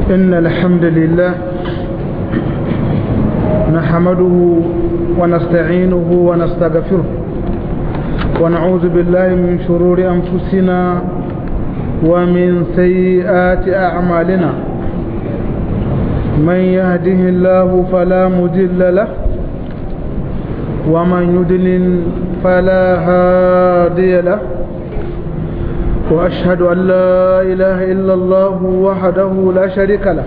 إن الحمد لله نحمده ونستعينه ونستغفره ونعوذ بالله من شرور أنفسنا ومن سيئات أعمالنا من يهده الله فلا مضل له ومن يضلل فلا هادي له وأشهد أن لا إله إلا الله وحده لا شريك له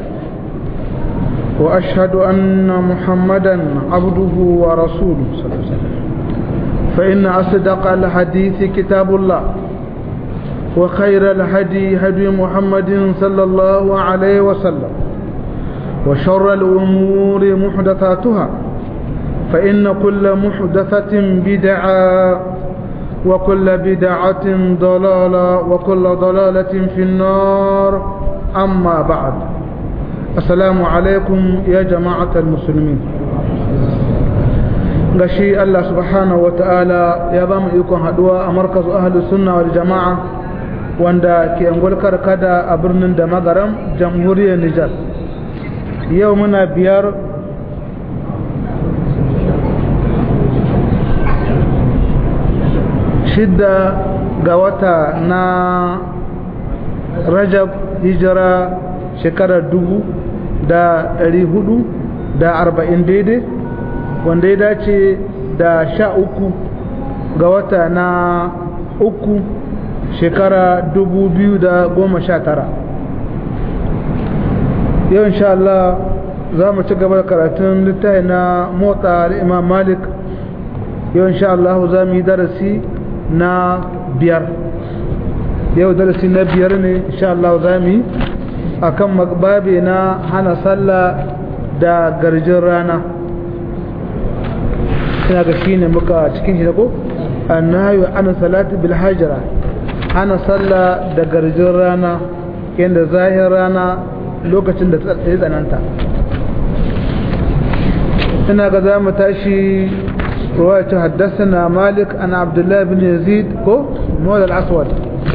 وأشهد أن محمدا عبده ورسوله صلى الله عليه وسلم فإن أصدق الحديث كتاب الله وخير الهدي هدي محمد صلى الله عليه وسلم وشر الأمور محدثاتها فإن كل محدثة بدعة وكل بدعة ضلالة وكل ضلالة في النار أما بعد السلام عليكم يا جماعة المسلمين gashi Allah subhanahu wa ta'ala ya ba mu ikon haduwa a markazu ahlu sunna wal jama'a wanda ke angulkar kada a birnin da magaram jamhuriyar Nijar yau muna biyar shidda ga wata na rajab hijira shekarar dubu da ɗari hudu da arba'in daidai wanda ya dace da sha uku ga wata na uku shekara dubu biyu da goma sha tara yau insha Allah za mu ci gaba da karatun littafi na motsa imam malik yau insha Allah za mu yi darasi na biyar yau darasi na biyar ne insha Allah za mu yi a kan babe na hana sallah da garjin rana ina ga shi ne muka cikin shi ko annahu ana salati bil hajra hana sallah da garjin rana yanda zahir rana lokacin da ya tsananta ina ga za mu tashi رواية حدثنا مالك عن عبد الله بن يزيد كو مولى الأسود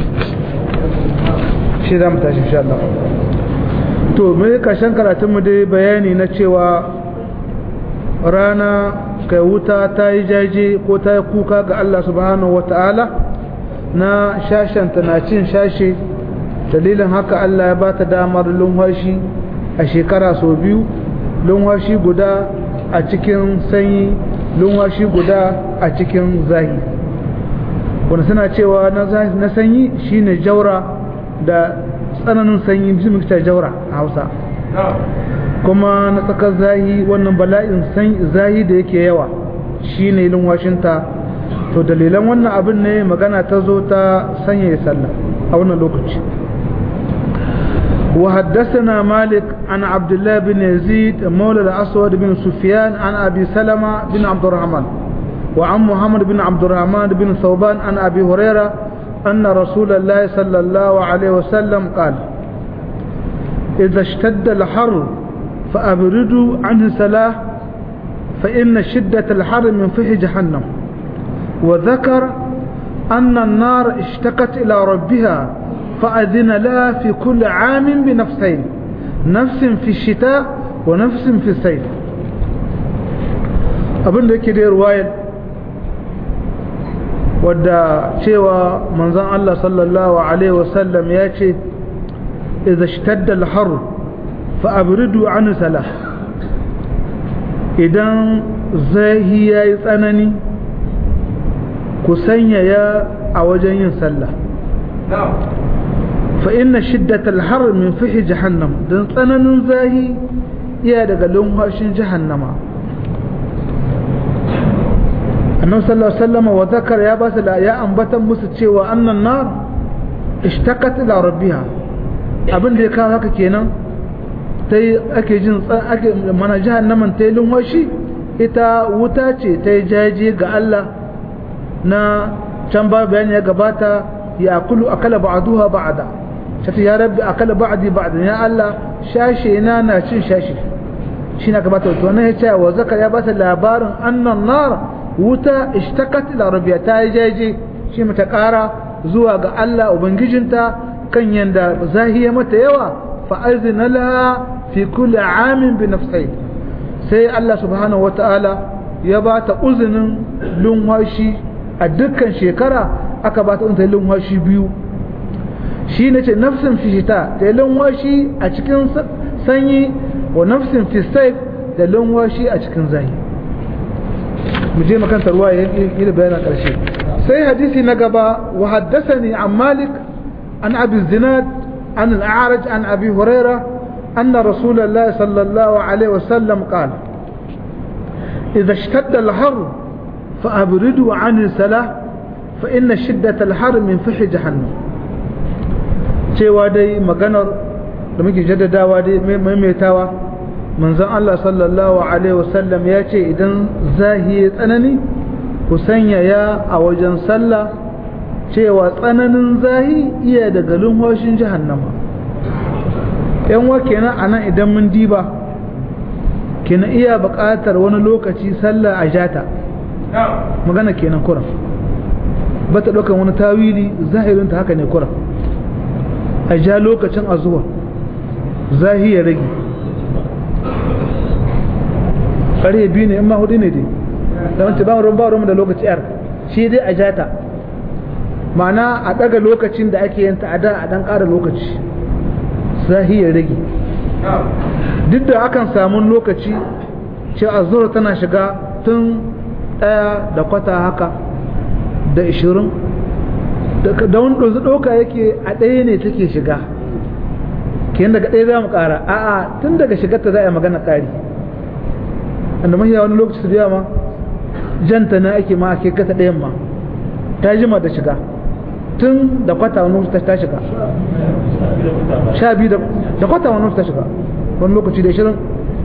shi za mu tashi insha Allah to mai kashin karatunmu dai bayani na cewa rana kai wuta ta yi jaje ko ta yi kuka ga Allah subhanahu wa ta'ala na shashanta na cin shashe dalilin haka Allah ya ba ta damar lunwashi a shekara sau biyu lunwashi guda a cikin sanyi lunwashi guda a cikin zahi wanda suna cewa na sanyi shine jaura da tsananin sanyi bisu muka jaura a hausa kuma na tsakar zahi wannan bala'in zahi da yake yawa shine lunwashinta to dalilan wannan abin ne magana ta zo ta sanya sallah a wannan lokaci وحدثنا مالك عن عبد الله بن يزيد مولى الأسود بن سفيان عن أبي سلمة بن عبد الرحمن وعن محمد بن عبد الرحمن بن ثوبان عن أبي هريرة أن رسول الله صلى الله عليه وسلم قال إذا اشتد الحر فأبردوا عنه الصلاة فإن شدة الحر من فيه جهنم وذكر أن النار اشتكت إلى ربها فأذن لها في كل عام بنفسين نفس في الشتاء ونفس في الصيف abin da yake da ruwayar wadda cewa manzon Allah sallallahu alaihi wasallam ya ce idza ishtadda al-har fa abridu an salah idan zahi yayi tsanani ku sanya ya a wajen yin sallah فإن شدة الحر من فح جهنم دن tsananin zahi iya daga lumhashin jahannama annabi sallallahu alaihi wasallam wa zakar ya basu da ya ambatan musu cewa annan nar ishtakat ila rabbiha abin da ya kawo haka kenan tai ake jin ake mana jahannaman tai lumhashi ita wuta ce ta jaje ga Allah na can ba bayani ya gabata ya kulu akala ba'duha ba'da sai ya rabbi akala ba'di ba'dan ya Allah shashe na na cin shashi shi na gabata to ne yace wa zakar ya ba ta labarin annan nar wuta ishtakat ila rabbiya ta jaje shi mata kara zuwa ga Allah ubangijinta kan yanda zahiya mata yawa فأذن لها في كل عام بنفسين سي الله سبحانه وتعالى يبات أذن لنواشي الدكان شكرا أكبات أنت لنواشي بيو shi ne ce nafsin fi shita da lanwashi a cikin sanyi wa nafsin fi saif da lanwashi a cikin zahi mu je makanta ruwa ya yi da bayanan ƙarshe sai hadisi na gaba wa haddasani an malik an abi zinad an al'araj an abi huraira أن رسول الله صلى الله عليه وسلم قال إذا اشتد الحر فأبردوا عن الصلاة فإن شدة الحر من فح جهنم cewa dai maganar da muke jaddadawa dai maimaitawa manzon Allah sallallahu alaihi wasallam ya ce idan zahi ya tsanani ku sanya ya a wajen sallah cewa tsananin zahi iya daga lumhoshin jahannama yan wa kenan anan idan mun diba kenan iya buƙatar wani lokaci sallah a jata magana kenan kuran ba ta ɗaukar wani tawili zahirinta haka ne kuran a ja lokacin azuwa zahi ya rage ƙarye biyu ne in ma hudu ne dai da wancan ba ruwan ba ruwan da lokaci yar shi dai a jata ma'ana a ɗaga lokacin da ake yin a da a ɗan ƙara lokaci zahi ya rage duk da akan samun lokaci ce azuwa tana shiga tun ɗaya da kwata haka da ishirin da wani ɗozu ɗauka yake a ɗaya ne take shiga kiyan daga ɗaya za mu ƙara a'a tun daga shigarta za a yi magana ƙari wanda mahiya wani lokaci su biya ma janta na ake ma ake kasa ɗayan ma ta jima da shiga tun da kwata wani lokaci ta shiga sha biyu da kwata wani lokaci ta shiga wani lokaci da ishirin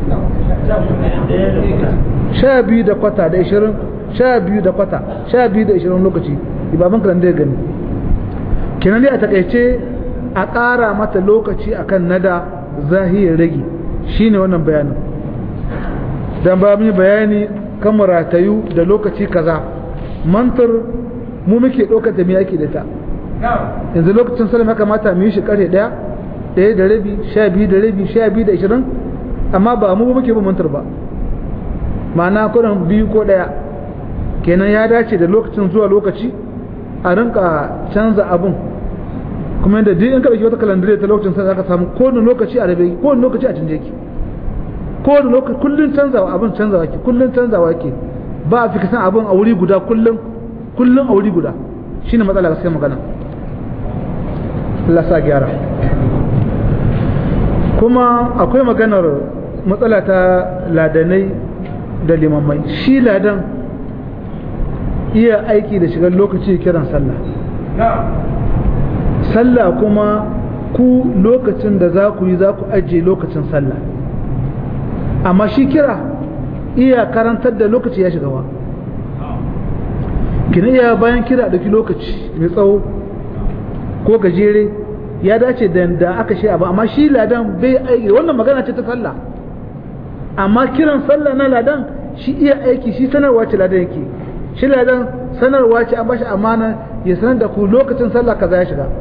sha biyu da kwata da ishirin sha biyu da kwata sha biyu da ishirin lokaci ibaban kalan da ya gani kenan dai a takaice a ƙara mata lokaci akan nada zahiyar rage shine wannan bayanin dan ba mu bayani kan ratayu da lokaci kaza mantar mu muke ɗaukar da mu yaki da ta yanzu lokacin salam ya kamata mu yi shi ƙarfe ɗaya ɗaya da rabi sha biyu da rabi sha biyu da ishirin amma ba mu muke ba mantar ba ma'ana kuɗin biyu ko ɗaya kenan ya dace da lokacin zuwa lokaci a rinka canza abun kuma yadda duk in ka dauki wata kalandare ta lokacin sai zaka samu kowane lokaci a rabe kowane lokaci a canje ki kowane lokaci kullun canzawa abun canzawa ki kullun canzawa ki ba a fika san abun a wuri guda kullun kullun a wuri guda shine matsala gaskiya magana Allah sa gyara kuma akwai maganar matsala ta ladanai da limammai shi ladan iya aiki da shigar lokaci kiran sallah sallah kuma ku lokacin da za ku yi za ku ajiye lokacin sallah amma shi kira iya karantar da lokaci ya shiga wa kina iya bayan kira ɗauki lokaci mai tsawo ko gajere ya dace da da aka shi abu amma shi ladan bai aiki wannan magana ce ta sallah amma kiran sallah na ladan shi iya aiki shi sanarwa ce ladan yake shi ladan sanarwa ce an bashi amana ya sanar da ku lokacin sallah kaza ya shiga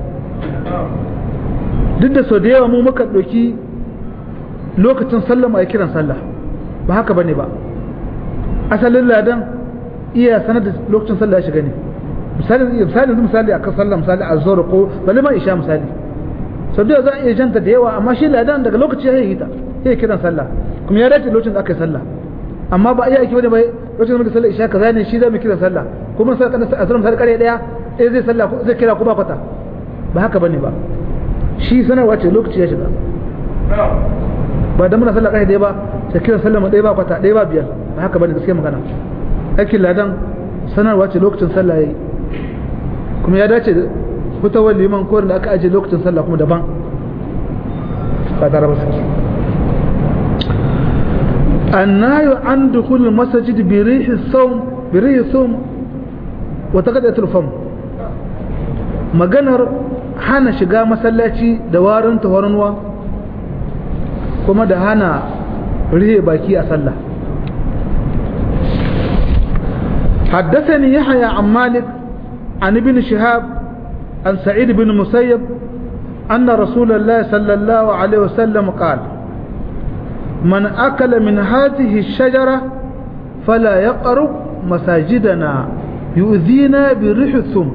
duk da sau da yawa mu muka ɗauki lokacin sallah mai kiran sallah ba haka bane ba asalin ladan iya sanar da lokacin sallah ya shiga ne misali misali misali a kan sallah misali a zuwa ko bale ma isha misali sau da za a iya janta da yawa amma shi ladan daga lokaci ya yi ta ya kiran sallah kuma ya dace lokacin da aka yi sallah amma ba iya aiki bane bai lokacin da sallah isha kaza ne shi za mu kira sallah kuma sai kana azrum sai kare daya eh zai sallah zai kira ku ba kwata ba haka bane ba shi sanarwa ce lokaci ya shiga ba da muna sallah kare daya ba sai kira sallah mu daya ba kwata daya ba biyar ba haka bane gaskiya magana aikin ladan sanarwa ce lokacin sallah yayi kuma ya dace fitowar liman ko da aka aje lokacin sallah kuma daban ba tare ba النهي عن دخول المسجد بريح الصوم بريح الصوم وتقدئة الفم maganar hana shiga masallaci da warin tawarnuwa kuma da hana rihe baki a sallah حدثني يحيى عن مالك عن ابن شهاب عن سعيد بن مسيب أن رسول الله صلى الله عليه وسلم قال من أكل من هذه الشجرة فلا يقرب مساجدنا يؤذينا بريح الثم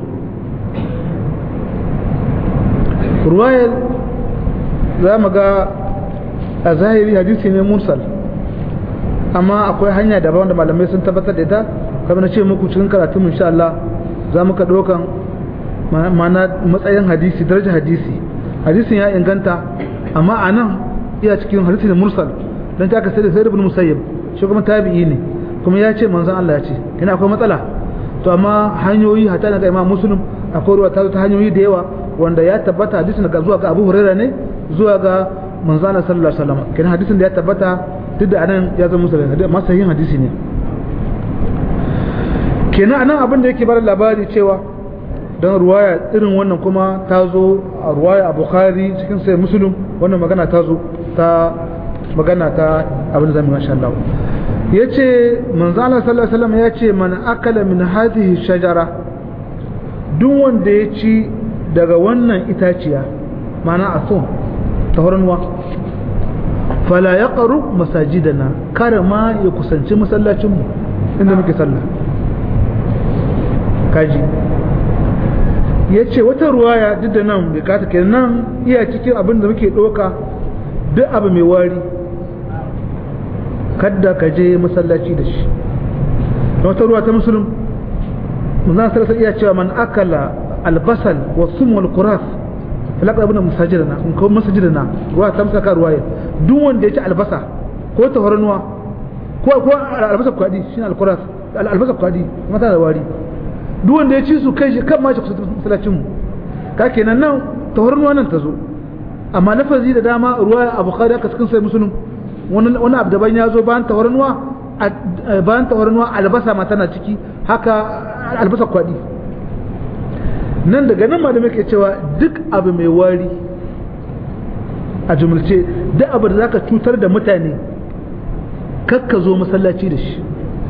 رواية za mu ga a zahiri hadisi ne mursal amma akwai hanya daban da malamai sun tabbatar da ita kamar na ce muku cikin karatun insha Allah za mu ka ɗaukan mana matsayin hadisi darajar hadisi hadisin ya inganta amma a nan iya cikin hadisi ne mursal don ta ka sai da sai ibn musayyib shi kuma tabi'i ne kuma ya ce manzon Allah ya ce ina akwai matsala to amma hanyoyi hatta na ga imam muslim akwai ruwa ta ta hanyoyi da yawa wanda ya tabbata hadisin daga zuwa ga Abu Hurairah ne zuwa ga manzon Allah sallallahu alaihi wasallam kenan hadisin da ya tabbata duk da anan ya zama musulmi hadisi amma sahihin hadisi ne kenan anan abin da yake bar labari cewa don ruwaya irin wannan kuma ta zo a ruwaya a bukhari cikin sai musulun wannan magana ta zo ta magana ta abin da zamu masha Allah ya ce manzo Allah sallallahu alaihi wasallam ya ce man akala min hadhihi shajara duk wanda ya ci daga wannan itaciya mana a so ta hornuwa fala ya ƙaru masajidana kare ma ya kusanci masallacinmu inda muke sallah kaji ya ce wata ruwaya duk da nan bai kata ke nan iya cikin abin da muke ɗoka duk abu mai wari kadda ka je masallaci da shi wata ruwa ta musulun muzan sarasa iya cewa man akala albasal wa sum wal kuras falaka abin da masajidana in kawo masajidana ruwa ta musaka ruwaya duk wanda ya ci albasa ko ta hornuwa ko ko albasa kwadi shine alkuras albasa kwadi mata da wari duk wanda ya ci su kai shi kan ma shi kusa masallacin mu ka kenan nan ta hornuwa nan ta zo amma lafazi da dama ruwa a bukhari aka cikin sai musulun wani wani abu daban ya zo bayan ta hornuwa bayan ta hornuwa albasa ma tana ciki haka albasa kwadi nan daga nan ma da muke cewa duk abu mai wari a jumulce duk abu da za ka cutar da mutane kakka zo masallaci da shi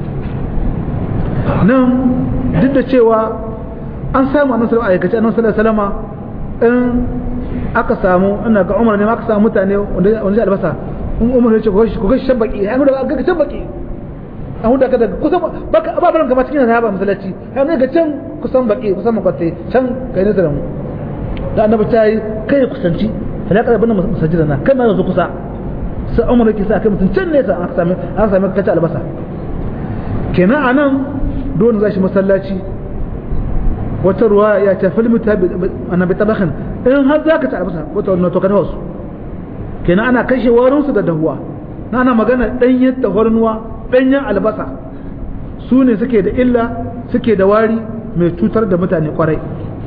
nan duk da cewa an samu annan salama aikace annan salama in aka samu ina ga umar ne ma aka samu mutane wanda shi albasa in umar ya ce ku gashi shan baki an huda ga shan baki an huda ka daga kusan baka ababaran gaba cikin na ba masallaci har ne ga can kusan baki kusan makwatte can kai ne da mu da annabi ta yi kai kusanci falaka da bana masajida na kai ma yanzu kusa sai umar yake sa kai mutum can nesa aka sami aka sami kace albasa kenan anan don za shi masallaci wata ruwa ya ce filmi ta annabi tabakin in har za ka ci albasa wata wannan to ka dawo su kenan ana kashe warin su da dahuwa na ana magana danyen tahornuwa danyen albasa su ne suke da illa suke da wari mai cutar da mutane kwarai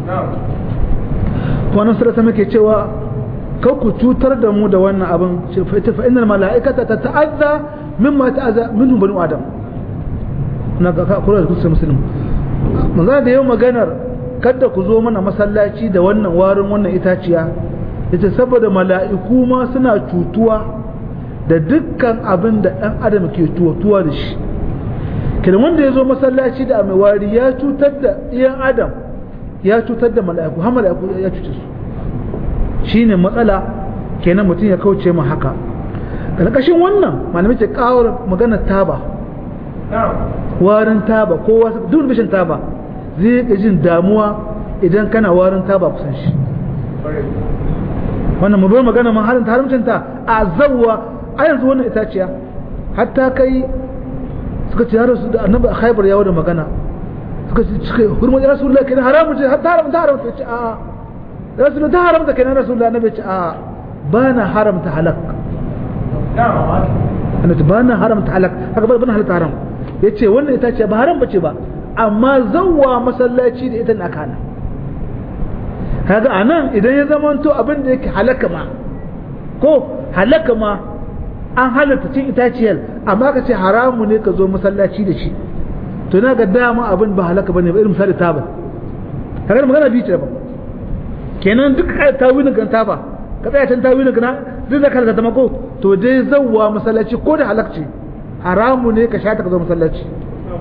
wannan sura muke cewa kar ku cutar da mu da wannan abin fa innal mala'ikata tata'azza mimma ta'azza minhu banu adam na ga kura da kusa muslim manzo da yau maganar kada ku zo mana masallaci da wannan warin wannan itaciya yace saboda mala'iku ma suna cutuwa da dukkan abin da dan adam ke tuwatuwa da shi kidan wanda ya zo masallaci da mai wari ya cutar da iyan adam ya cutar da mala'iku har mala'iku ya cuce su shine matsala kenan mutum ya kauce mu haka ƙarƙashin wannan malamai ce ƙawar magana taba warin taba ko wasu duk bishin taba zai ga jin damuwa idan kana warin taba kusan shi wannan mu bar magana man harin haramcin ta a zawwa a yanzu wannan itaciya hatta kai suka ce yaro su da annabi a khaibar yawo da magana suka ce suka hurmar rasulullahi kenan haramun ce hatta haramta haramta ce a'a rasul ta haramta kenan rasulullah annabi ce a ba na haramta halak annabi ba na haramta halak haka ba na halatta haram yace wannan ita ce ba haram bace ba amma zawwa masallaci da ita na kana kaga anan idan ya zamanto abin da yake halaka ma ko halaka ma an halatta cin itaciyar amma ka ce haramu ne ka zo masallaci da shi to na ga dama abin ba halaka bane ba irin misali tabar kaga magana bi ce ba kenan duk ka tawilin kan tafa ka tsaya can tawilin kana duk da ka ta mako to dai zawwa masallaci ko da halakci haramu ne ka shata ka zo masallaci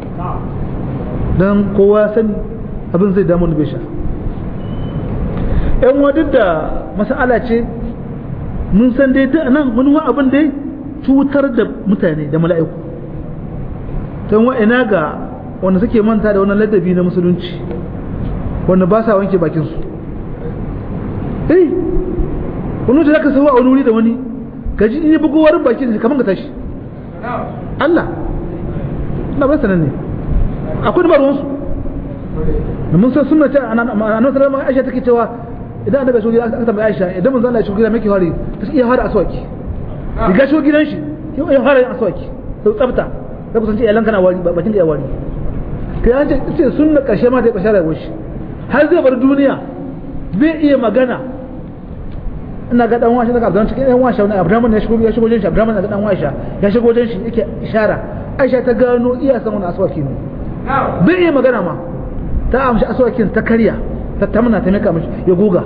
dan kowa sani abin zai damu bai sha yan wadda da mas'ala ce mun san dai ta nan mun wa abin dai cutar da mutane da mala'iku don wa ina ga wanda suke manta da wannan ladabi na musulunci wanda ba sa wanke bakinsu eh wani da zaka sauwa a wani wuri da wani gaji in yi bugowar bakin kamar ka tashi Allah na ba sanan ne akwai da ruwansu da mun san sunna ta annabi sallallahu alaihi Aisha take cewa idan annabi shi aka tambaye Aisha idan manzo Allah ya shigo gidan miki hari ta iya fara aswaki riga shigo gidan shi ya fara aswaki sau tsafta da kusan ce iyalan kana wari bakin da ya wari kai an ce sunna karshe ma da karshe rayuwar shi har zai bar duniya bai iya magana ina ga dan washe daga abdan cikin dan washe wani abdan ya shigo ya shigo jin shi abdan daga dan washe ya shigo jin shi yake ishara Aisha ta gano iya san wani aswaki ne bai iya magana ma ta amshi aswakin ta karya ta tamna ta mika mishi ya goga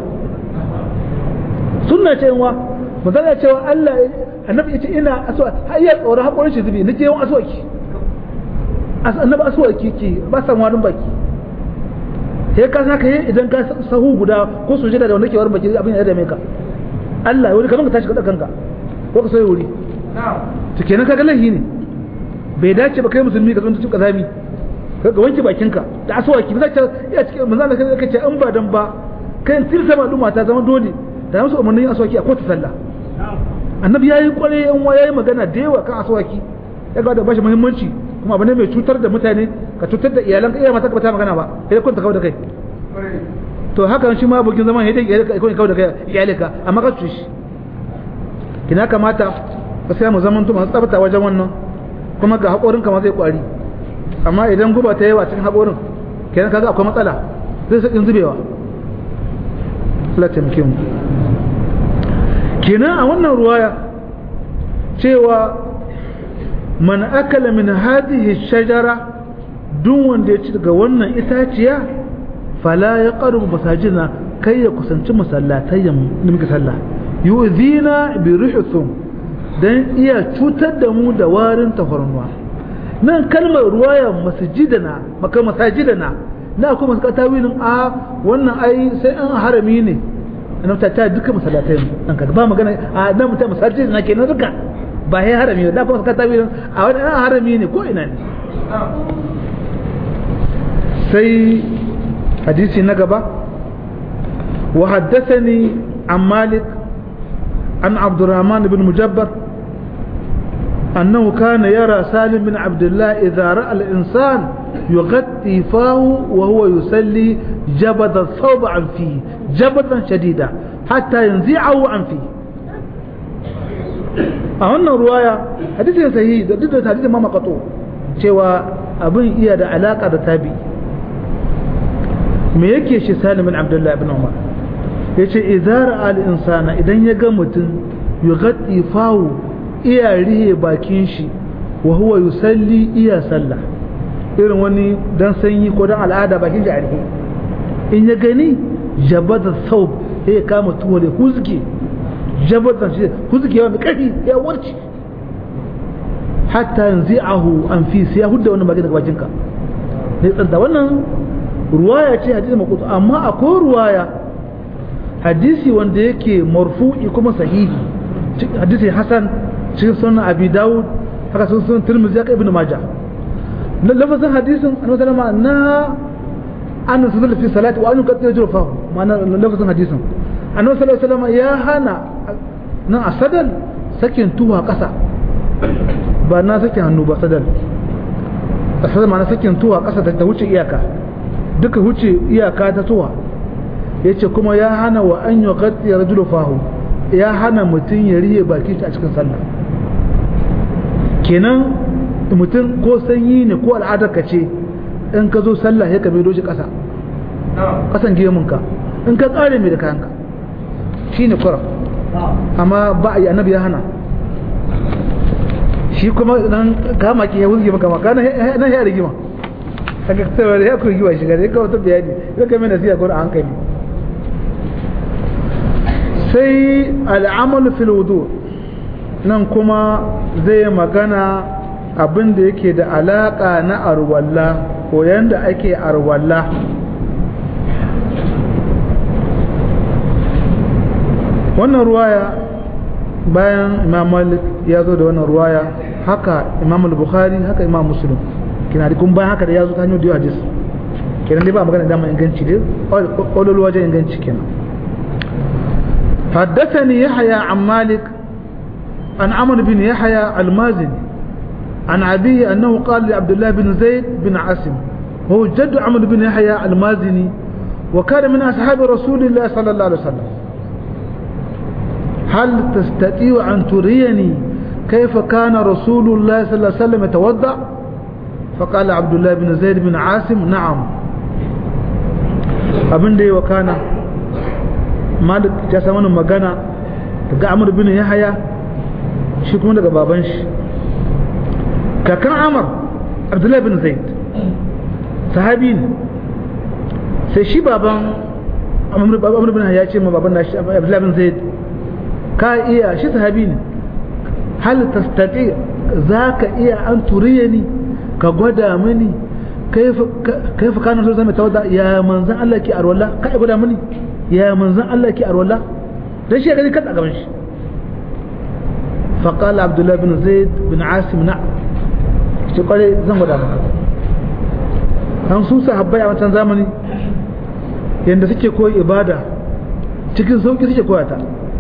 sunna ce wa magana cewa Allah annabi yace ina aswa har ya tsoro hakorin shi zubi nake yawan aswaki annabi aswaki ke ba san wani baki sai ka saka yi idan ka sahu guda ko sujada da wanda ke warin baki abin ya dame ka Allah wani kamar ka tashi ka kanka ko ka soyi wuri to kenan kaga lahi ne bai dace ba kai musulmi ka zonta cikin kazami ka wanke bakinka da aswaki ba za ya cikin manzo Allah kai ce an ba dan ba kai tirsa ma duma ta zama dole da musu umarnin aswaki a ko ta sallah annabi yayi kware yan wa yayi magana da yawa kan aswaki ya ga da bashi muhimmanci kuma abu ne mai cutar da mutane ka cutar da iyalan ka iya mata ka bata magana ba sai kun ta kawo da kai to haka shi ma bukin zaman yadda iyalika ko kawo da kai iyalika amma ka cuci shi kina kamata ka sai mu zaman to masu tsafta wajen wannan kuma ga haƙorin ka ma zai kwari amma idan guba ta yawa cikin haƙorin kenan kaga akwai matsala zai sakin zubewa Allah taimake mu kenan a wannan ruwaya cewa man akala min hadhihi shajara duk wanda ya ci daga wannan itaciya fala ya qarubu masajina kai ya kusanci masallatai da muke sallah yu'zina bi rihthum dan iya cutar da mu da warin tafarnuwa nan kalmar ruwaya masjidana maka masajidana na kuma suka tawilin a wannan ai sai an harami ne annabi ta ta duka masallatai dan ka ba magana a nan mutum masajidana kenan duka ba ya harami da kuma suka tawilin a wani harami ne ko ina ne sai hadisi na gaba wa haddathani an malik an abdurrahman ibn mujabbar أنه كان يرى سالم بن عبد الله إذا رأى الإنسان يغطي فاه وهو يسلي جبد الثوب عن فيه جبدا شديدا حتى ينزعه عن فيه أهنا رواية حديث صحيح ضد حديث ما مقطوع cewa abin iya da alaka da tabi me yake shi salim bin abdullahi ibn umar yace idza ra'a al-insana idan ya ga mutum yughatti fahu iya rihe bakin shi wa huwa yusalli iya sallah irin wani dan sanyi ko dan al'ada bakin shi a rihe in ya gani jabada saub ya kama tuwo da huzge jabada shi huzge yawa mai karfi ya warce hatta yanzi'ahu an fi sai ya hudda wannan bakin daga bakinka ne tsanta wannan ruwaya ce hadisi makutu amma akwai ruwaya hadisi wanda yake marfu'i kuma sahihi hadisi hasan cikin sunan abi dawud haka sun sunan tirmidhi haka ibnu majah lafazin hadisin annabi sallama na an sallama fi salati wa an yuqaddiru jurfahu ma'ana lafazin hadisin annabi sallallahu alaihi wasallam ya hana nan asadal sakin tuwa kasa ba na sakin hannu ba sadal asadal ma'ana sakin tuwa kasa ta wuce iyaka duka wuce iyaka ta tuwa yace kuma ya hana wa an yuqaddiru rajulufahu ya hana mutum ya riye baki shi a cikin sallah kenan mutum ko sanyi ne ko al'adar ka ce in ka zo sallah ya kame doshi ƙasa ƙasan gemunka in ka tsare mai da kayanka shi ne kura amma ba a yi annabi ya hana shi kuma nan kama ki ya wuzge maka maka nan ya rigima kaga tsawar ya ku giwa shiga ya kawo ta bayani ya kame nasiya ko a hankali sai al'amalu fil wudu nan kuma zai magana abin da yake da alaka na arwalla ko yanda ake arwalla wannan ruwaya bayan imam malik ya zo da wannan ruwaya haka imam al-bukhari haka imam muslim kina da kun bayan haka da ya zo ta hanyar da hadis kenan dai ba magana da inganci dai ƙololo wajen inganci kenan حدثني يحيى عن مالك عن عمرو بن يحيى المازني عن أبيه أنه قال لعبد الله بن زيد بن عاصم وهو جد عمرو بن يحيى المازني وكان من أصحاب رسول الله صلى الله عليه وسلم هل تستطيع أن تريني كيف كان رسول الله صلى الله عليه وسلم يتوضأ فقال عبد الله بن زيد بن عاصم نعم abin da yi wa kana malik ya samu magana daga amur bin yahaya shi kuma daga baban shi kakan amur abdullahi bin zaid sahabi ne sai shi baban amur bin yahaya ce ma baban nashi abdullahi bin zaid ka iya shi sahabi ne hal tastati za ka iya an turiye ni ka gwada mini kaifa kana so zama tawada ya manzan Allah ke arwala ka ya gwada mini ya manzan Allah ke arwala dan shi gani kada gaban shi fa qala abdullah bin zaid bin asim na shi kware zan gwada maka an su sahabbai a wancan zamani yanda suke koyi ibada cikin sauki suke koyata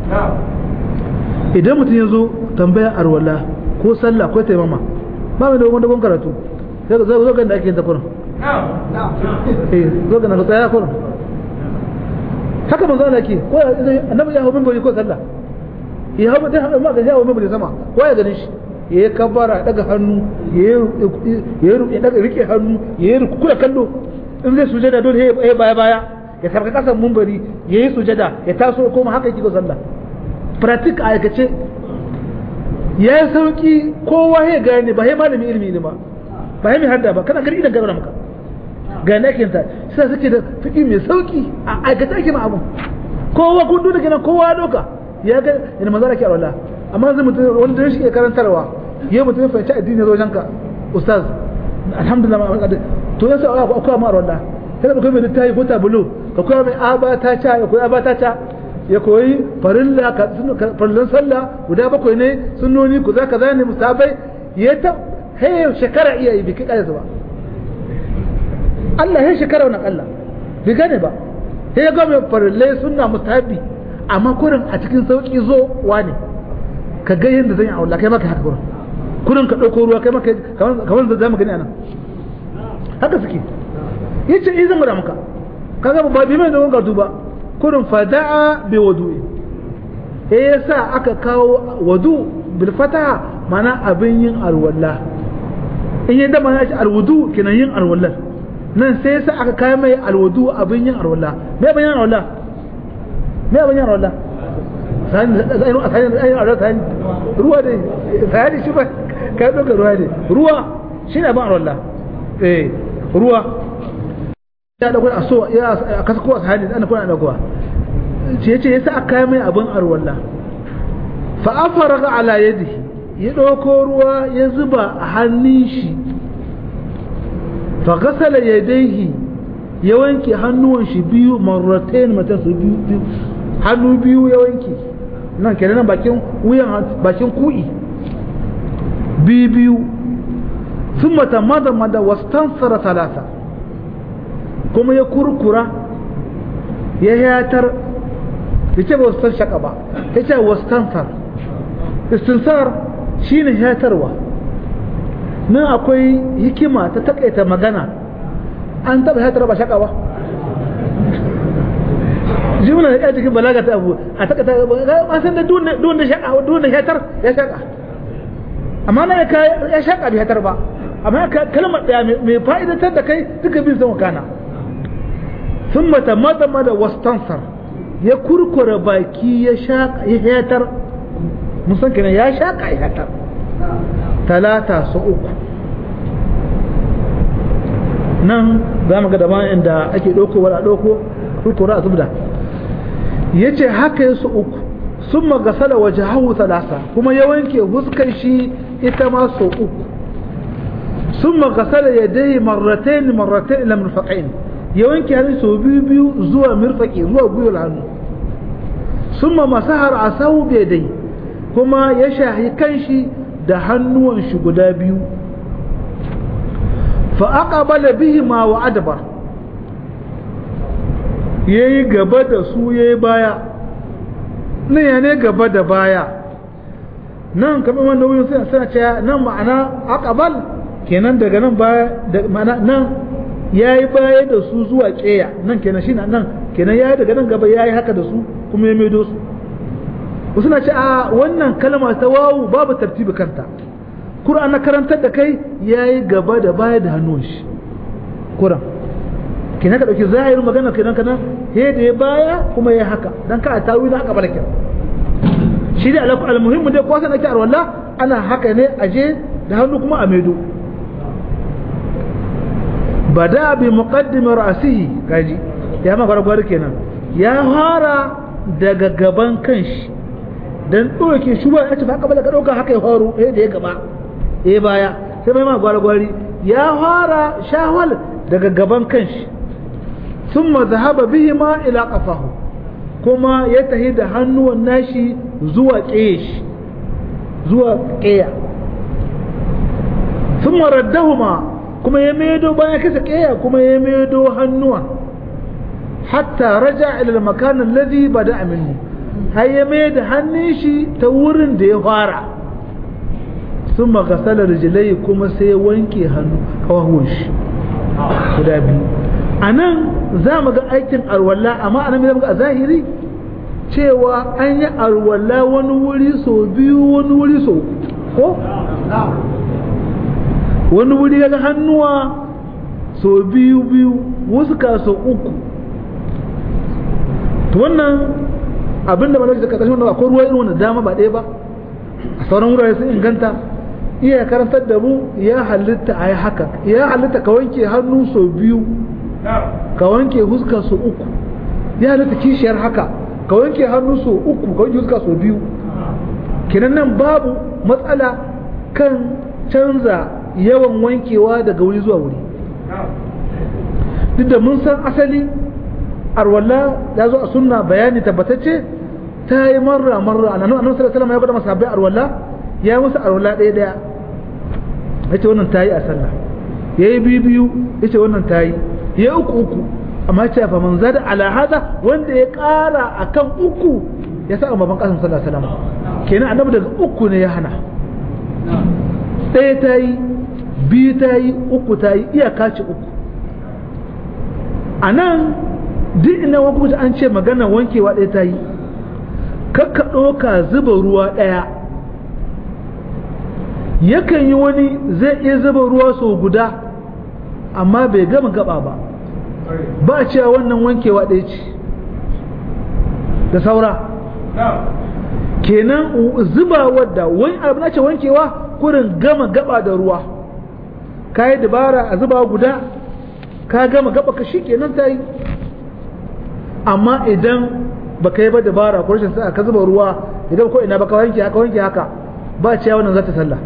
idan mutum ya zo tambaya arwala ko sallah ko taimama ba mai da wani dogon karatu sai ka zo ga da ake yin takurin eh zo ga na ka tsaya kurin haka manzo Allah ke ko annabi ya hawo minbari ko sallah ya hawo da ma ga ya hawo minbari sama ko ya ganin shi ya yi kabara daga hannu ya yi daga rike hannu ya yi kula kallo in zai sujada dole ya baya baya ya sarka kasan minbari ya yi sujada ya taso koma haka yake ko sallah pratik a aikace ya yi sauki kowa ya gane ba ya malami ilimi ne ba ba ya mai hadda ba kana gari idan gaba maka ga nakin ta sai suke da fiki mai sauki a aikata ake ma abun kowa kun da kenan kowa doka ya ga ina manzo da ke alwala amma zai mutum wanda da shi ke karantarwa ya mutum ya fahimci addini zo janka ustaz alhamdulillah ma to yasa Allah ko akwai ma alwala sai da kai mai littafi ko tabulo ka koya mai abata ta ya koyi abata ta ya koyi farilla farillan sallah guda bakwai ne sunnoni ku za ka zane musabai ya ta hayar shekara iya yi biki ƙarfi ba Allah ya shekara wani Allah bai gane ba ya ga mai farillai sunna musabi amma kurin a cikin sauki zo wane ka ga yadda zan yi aula kai maka haka kurin kurin ka ɗauko ruwa kai maka kamar da zamu gani anan haka suke yace izin gwada maka kaga ba bi mai da wanga duba kurin fada'a bi wudu'i eh yasa aka kawo wudu bil fataha mana abin yin alwala in yadda mana shi alwudu kinan yin alwala nan sai yasa aka kawo mai alwudu abin yin alwala me abin yin alwala me abin yin alwala sani sani sani alwala sani ruwa dai sani shi ba ka doka ruwa dai ruwa shi ne abin alwala eh ruwa ya dauko a so ya kasa kowa sahani ana kuna daukowa ce yace yasa aka kai mai abin arwalla fa afaraga ala yadihi ya dauko ruwa ya zuba a hannun shi fa ghasala yadayhi ya wanke hannuwan shi biyu marratayn matan su biyu biyu hannu biyu ya wanke nan kenan bakin wuyan bakin ku'i biyu biyu ثم تمضمض واستنصر ثلاثه kuma ya kurkura ya yatar ya ce ba wasu shaka ba ya ce wastansar istinsar shi ne yatarwa nan akwai hikima ta takaita magana an taba yatar ba shaka ba jimina da cikin balaga ta abu a takaita an san da duwan da shaka duwan da yatar ya shaka amma na ya shaka bai yatar ba amma kalmar daya mai fa'idatar da kai duka bin sama kana ثم تمضمض واستنصر ya kurkura baki ya shaka ya hatar musan kenan ya shaka ya hatar talata su uku nan za mu ga da inda ake ɗauko wala ɗauko kurkura a zubda ya ce haka ya su uku sun magasala waje hahu talata kuma ya wanke huskar shi ita ma su uku sun magasala ya dai marratain marratain ila murfaqain ya wanke hannu sau biyu biyu zuwa mirfaki zuwa gwiwar hannu summa masahar asahu bi dai kuma ya shahi kanshi da hannuwan shi guda biyu fa aqbala bihi ma wa adbar yayi gaba da su yayi baya ne ya ne gaba da baya nan kamar wannan wurin sai suna cewa nan ma'ana aqbal kenan daga nan baya da ma'ana nan yayi baya da su zuwa keya nan kenan shi nan kenan yayi daga nan gaba yayi haka da su kuma ya maido su wasu na ce a wannan kalma ta wawu babu tartibi kanta Kur'an na karantar da kai yayi gaba da baya da hannun shi Kur'an kenan ka dauki zahirin magana kenan kana he da ya baya kuma ya haka dan ka tawi na haka balake shi da alaku almuhimmu dai ko sanan ki arwalla ana haka ne aje da hannu kuma a maido bada bi muqaddimi ra'sihi kaji ya ma gwargwar kenan ya fara daga gaban kanshi dan doke shi ba ya tafi haka ka dauka haka ya faru eh da ya gaba eh baya sai mai ma gwargwari ya fara shawal daga gaban kanshi thumma dhahaba bihima ila qafahu kuma ya tahi da hannuwan nashi zuwa ƙeya zuwa ƙeya thumma raddahuma kuma ya maido bayan kasa ƙeya kuma ya maido hannuwa hatta raja ila al-makan alladhi bada minhu har ya mai da hannun shi ta wurin da ya fara sun magasalar rijilai kuma sai ya wanke hannu kawahun shi guda biyu a nan za mu ga aikin arwalla amma a nan zama a zahiri cewa an yi arwalla wani wuri sau biyu wani wuri sau ko? wani wuri ya ga hannuwa sau biyu biyu wasu ka sau uku to wannan abinda ba da karkashin wanda akwai ruwa irin wanda dama ba ɗaya ba a sauran wurare sun inganta iya karantar da mu ya halitta a yi haka ya halitta ka wanke hannu sau biyu ka wanke huska sau uku ya halitta kishiyar haka ka wanke hannu sau uku ka wanke huska sau biyu kenan nan babu matsala kan canza yawan wankewa daga wuri zuwa wuri duk da mun san asali arwalla ya zo a sunna bayani tabbatacce ta yi marra marra a nan annabi sallallahu alaihi ya gwada masa bai arwalla ya musu arwalla ɗaya ɗaya yace wannan tayi a sallah yayi biyu biyu yace wannan tayi yayi uku uku amma ce fa man zada ala hada wanda ya ƙara akan uku ya sa baban kasan sallallahu alaihi wasallam kenan annabi daga uku ne ya hana ɗaya tayi biyu tayi uku tayi iyaka ce uku a nan duk ina hukunci an ce magana wankewa ɗaya ta yi kakka ɗauka zuba ruwa ɗaya yakan yi wani zai iya zuba ruwa sau guda amma bai gama gaba ba ba cewa wannan wankewa ɗaya ce da saura kenan zuba wadda wani abu na ce wankewa kurin gama gaba da ruwa ka yi dabara a zuba guda ka gama gaba ka shi kenan ta yi amma idan ba ka yi ba dabara ko rashin sa'a ka zuba ruwa idan ko ina ba ka wanke haka wanke haka ba ciya wannan za ta sallah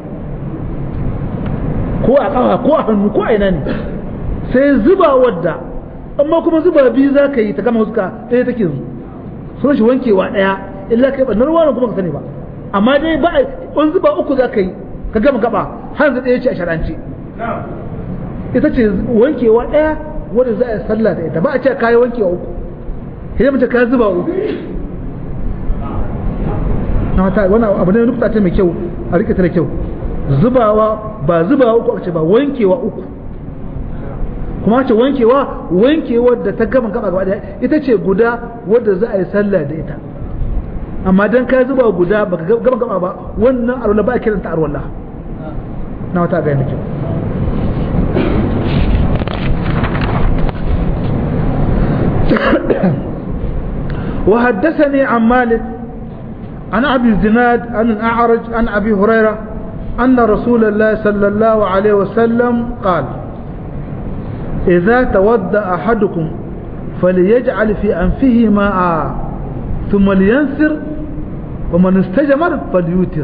ko a kafa ko a hannu ko a ina ne sai zuba wadda amma kuma zuba biyu za ka yi ta gama huska ɗaya take yanzu sun shi wankewa ɗaya illa kai ɓannar ruwa kuma ka sani ba amma dai ba a wani zuba uku za ka yi ka gama gaba har zai ɗaya ce a sharance ita ce wankewa ɗaya wadda za a yi sallah da ita ba a ce kayi wankewa uku idan mace ka zuba uku na wata wani abu ne nukta ce mai kyau a rike ta da kyau zubawa ba zubawa uku aka ce ba wankewa uku kuma ce wankewa wankewa da ta gama gaba gaba daya ita ce guda wadda za a yi sallah da ita amma dan ka zuba guda baka gama gaba ba wannan arwala ba a kiranta arwala na wata ga kyau وحدثني عن مالك عن أبي الزناد عن الأعرج عن أبي هريرة أن رسول الله صلى الله عليه وسلم قال إذا تودى أحدكم فليجعل في أنفه ماء ثم لينثر ومن استجمر فليوتر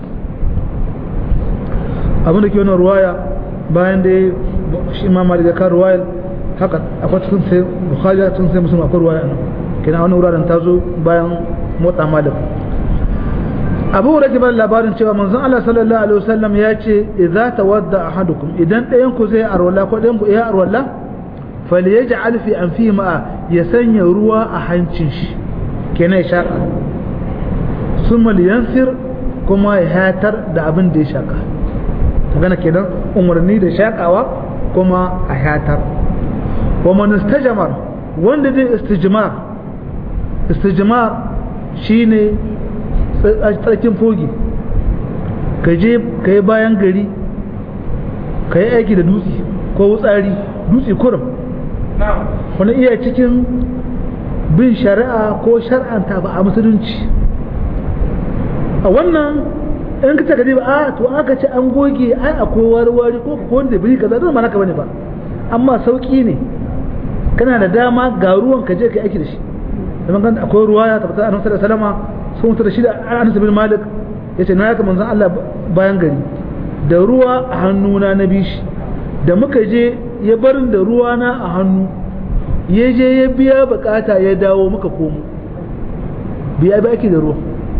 abin da ke wani ruwaya bayan da shi ma mali da kan ruwayar haka akwai cikin sai bukhari cikin sai musulun akwai ruwaya nan kina wani wuraren ta zo bayan motsa malik abu hurairah bar labarin cewa manzon Allah sallallahu alaihi wasallam ya ce idza tawadda ahadukum idan ɗayan ku zai arwala ko ɗayan ku ya arwala falyaj'al fi anfihi ma'a ya sanya ruwa a hancin shi kenan ya shaka summa liyansir kuma ya hatar da abin da ya shaka magana kenan umarni da shakawa kuma a hatar wa man istajmar wanda zai istijmar istijmar shine tsarkin fogi ka je ka yi bayan gari ka yi aiki da dutse ko wutsari dutse kurum wani iya cikin bin shari'a ko shar'anta ba a musulunci a wannan in ka taka ba a to aka ce an goge ai akwai wari-wari ko wanda biri kaza don mana ka bane ba amma sauki ne kana da dama ga ruwan ka je ka aiki da shi da kan akwai ruwa ya tabbata annabi sallallahu alaihi wasallam sun mutu da shi da Anas bin Malik yace na yaka manzon Allah bayan gari da ruwa a hannuna na bishi da muka je ya barin da ruwa na a hannu ya je ya biya bukata ya dawo muka komo biya bi aiki da ruwa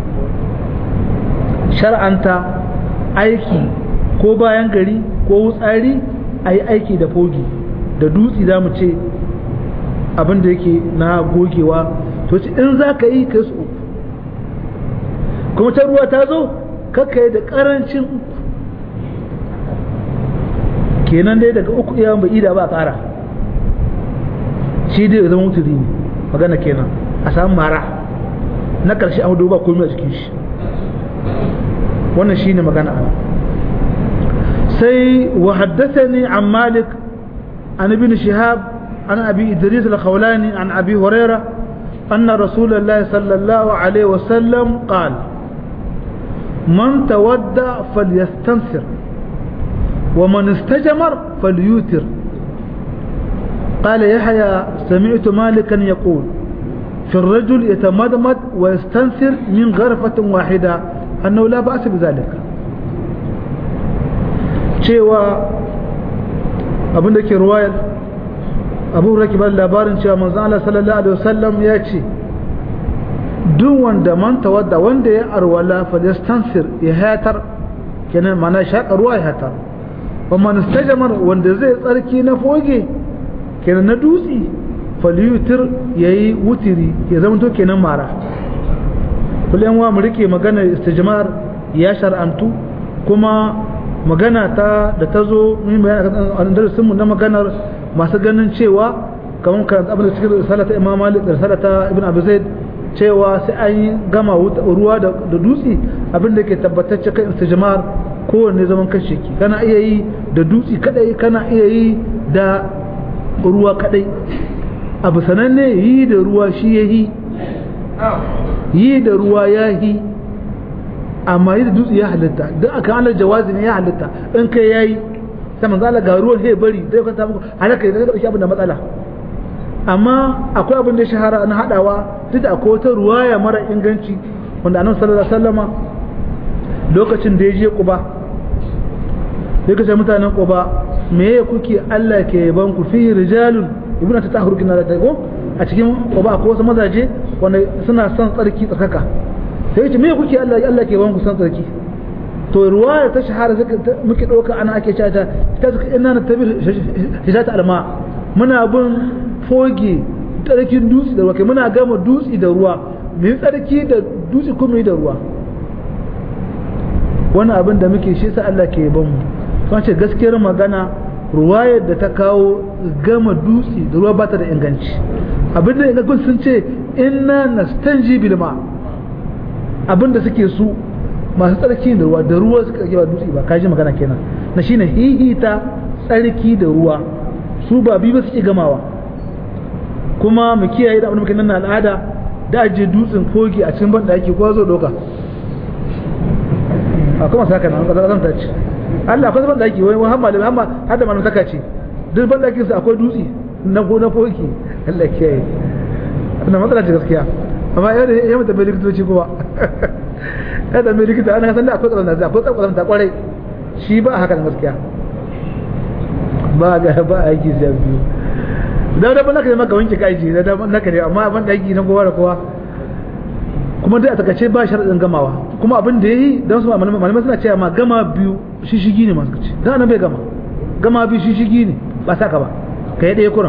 shar'anta aiki ko bayan gari ko wutsari a yi aiki da fogi da dutse za mu ce abin da yake na gogewa to in za ka yi kai su uku kuma ta ruwa ta zo kakka yi da karancin uku kenan dai daga uku iya bai ida ba a kara shi dai ya zama mutuli ne magana kenan a samu mara na karshe an ba komai a cikin shi wannan shine magana ana sai wa haddathani an malik an ibn shihab an abi idris al-khawlani an abi hurairah أن رسول الله صلى الله عليه وسلم قال من تودع فليستنثر ومن استجمر فليوتر قال يحيى سمعت مالكا يقول في الرجل يتمدمد ويستنثر من غرفة واحدة أنه لا بأس بذلك cewa abin da ke ruwayar abu raki bar labarin cewa manzon Allah sallallahu alaihi wasallam ya ce duk wanda man tawadda wanda ya arwala fa yastansir ya hatar kenan mana shaka ruwa ya hatar wa man istajmar wanda zai tsarki na foge kenan na dutsi falyutir yayi wutiri ya zama to kenan mara kullum wa mu rike magana istijmar ya shar'antu kuma magana ta da ta zo mun bayani a darasin mu na maganar masu ganin cewa kamar karanta abin da cikin risalata imam malik da risalata ibn abu zaid cewa sai an yi gama ruwa da dutse abin da ke tabbatacce kan istijmar kowanne zaman kashe ki kana iya yi da dutse kadai kana iya yi da ruwa kadai abu sananne yi da ruwa shi ya yi yi da ruwa ya yi amma yi da dutse ya halitta don aka halar jawazi ne ya halitta in kai ya yi sai manzo Allah ga ruwan sai bari zai kwanta muku halaka da dauki abin da matsala amma akwai abin da ya shahara na hadawa duk da akwai wata ruwaya mara inganci wanda annabi sallallahu alaihi wasallama lokacin da ya je Quba yake sai mutanen Quba meye kuke Allah ke yaban ku fi rijalun ibnu ta tahur kina da ko a cikin Quba akwai wasu mazaje wanda suna son tsarki tsakaka sai yace meye kuke Allah Allah ke yaban ku son tsarki to ruwaya ta shahara muke ɗauka ana ake cewa ta ta ina na tabi hijata alma muna bin foge tsarkin dutse da ruwa kai muna gama dutse da ruwa mu yi tsarki da dutse kuma da ruwa wani abin da muke shi sa Allah ke yaban mu kuma ce gaskiyar magana ruwayar da ta kawo gama dutse da ruwa bata da inganci abin da ingancin sun ce inna nastanji bil ma abin da suke su masu tsarki da ruwa da ruwa suka ba dutse ba kaji magana kenan na shine hihita tsarki da ruwa su ba bi ba suke gamawa kuma mu kiyaye da abin muke nan al'ada da aje dutsen fogi a cikin banda yake ko zo doka a kuma saka nan kaza zan tace Allah akwai banda yake wai Muhammad Muhammad har da malamin saka ce duk banda yake akwai dutse na ko na fogi Allah kiyaye wannan matsala ce gaskiya amma yau da yau da bai likitoci kuma kada mai likita ana san da akwai kazanta akwai kazanta kwarai shi ba haka gaskiya ba ga ba aiki sai biyu da da bana kai maka wanke kai ji da da naka ne amma ban da aiki na kowa da kowa kuma dai a takaice ba sharadin gamawa kuma abin da yayi dan su malamai suna cewa ma gama biyu shishigi ne masu kace dan annabi bai gama gama biyu shishigi ne ba saka ba kai ɗaya kuran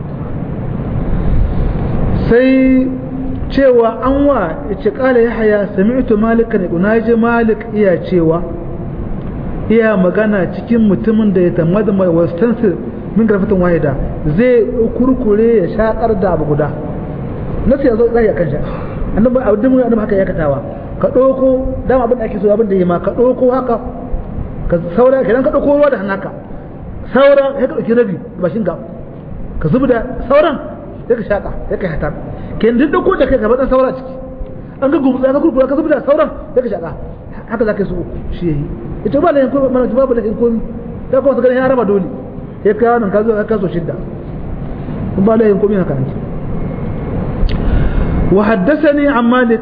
sai cewa an wa ce kala ya haya sami'tu malikan na ji malik iya cewa iya magana cikin mutumin da ya tamada mai wastansu min garfatin wahida zai kurkure ya shakar da abu guda nasu ya zo zai kan sha annabi abin mun annabi haka ya katawa ka doko dama abin da ake so abin da yi ma ka doko haka ka saura kidan ka doko ruwa da hannaka saura ya ka dauki rabi bashin ka ka zubda sauran ya ka shaka ya ka hatar ke duk dauko da kai gaba dan saura ciki an ga gumtsa ka kurkura ka zubda sauran ya ka shaka haka zaka so shi yayi ita ba lahin ko mana babu lahin ko ta ko ganin ya raba dole sai ka nan ka zo ka so shidda kun ba lahin ko min haka ne wa haddathani an malik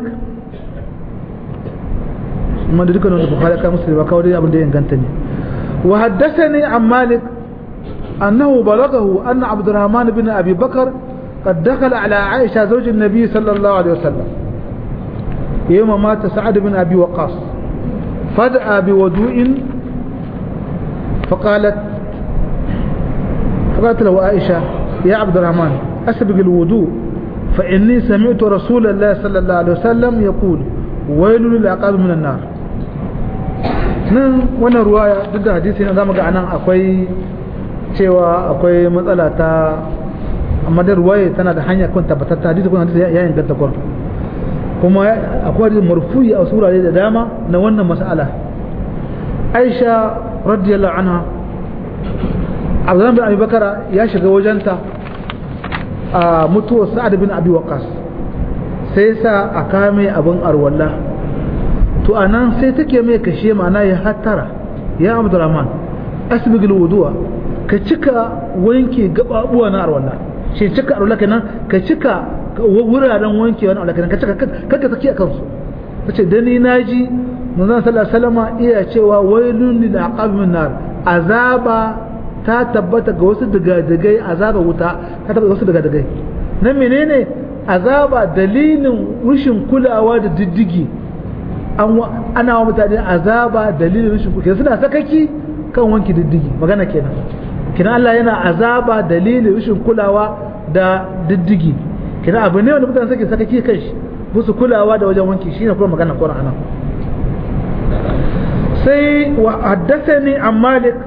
amma da dukkan wanda bukhari ka musu ba kawai abin da ya inganta ne wa haddathani an malik أنه بلغه أن عبد الرحمن بن أبي بكر قد دخل على عائشة زوج النبي صلى الله عليه وسلم يوم مات سعد بن أبي وقاص فدأ بوضوء فقالت فقالت له عائشة يا عبد الرحمن أسبق الوضوء فإني سمعت رسول الله صلى الله عليه وسلم يقول ويل للعقاب من النار nan wannan ruwaya duk da hadisi na zamu ga anan akwai cewa akwai matsala ta amma da ruwaya tana da hanya kun tabbatar ta hadisi kun hadisi ya inganta kun kuma akwai hadisi marfu'i a surare da dama na wannan mas'ala Aisha radiyallahu anha Abdullah bin Abi Bakara ya shiga wajenta a mutuwar Sa'ad bin Abi Waqqas sai sa a kame abin arwalla to anan sai take mai kashe ma'ana ya hattara ya Abdurrahman asbigil wudu'a ka cika wanke gababuwa na arwalla shi cika arwalla kenan ka cika wuraren wanke wani arwalla kenan ka cika kanka saki akan su tace da ni naji manzon sallallahu alaihi wasallam iya cewa wailun lil aqab min nar azaba ta tabbata ga wasu digadigai azaba wuta ta tabbata ga wasu digadigai na menene azaba dalilin rushin kulawa da diddigi ana wa mutane azaba dalilin rushin kulawa suna sakaki kan wanki diddigi magana kenan kina Allah yana azaba dalilin rushin kulawa da diddigi kina abu ne wanda mutane suke sakaki kan shi musu kulawa da wajen wanki shine kuma magana Qur'ana sai wa haddathani an Malik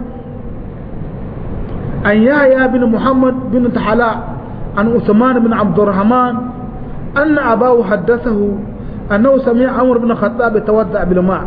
an Yahya bin Muhammad bin Tahala an Uthman bin Abdurrahman أن أباه حدثه أنه سمع عمر بن الخطاب يتودع بالماء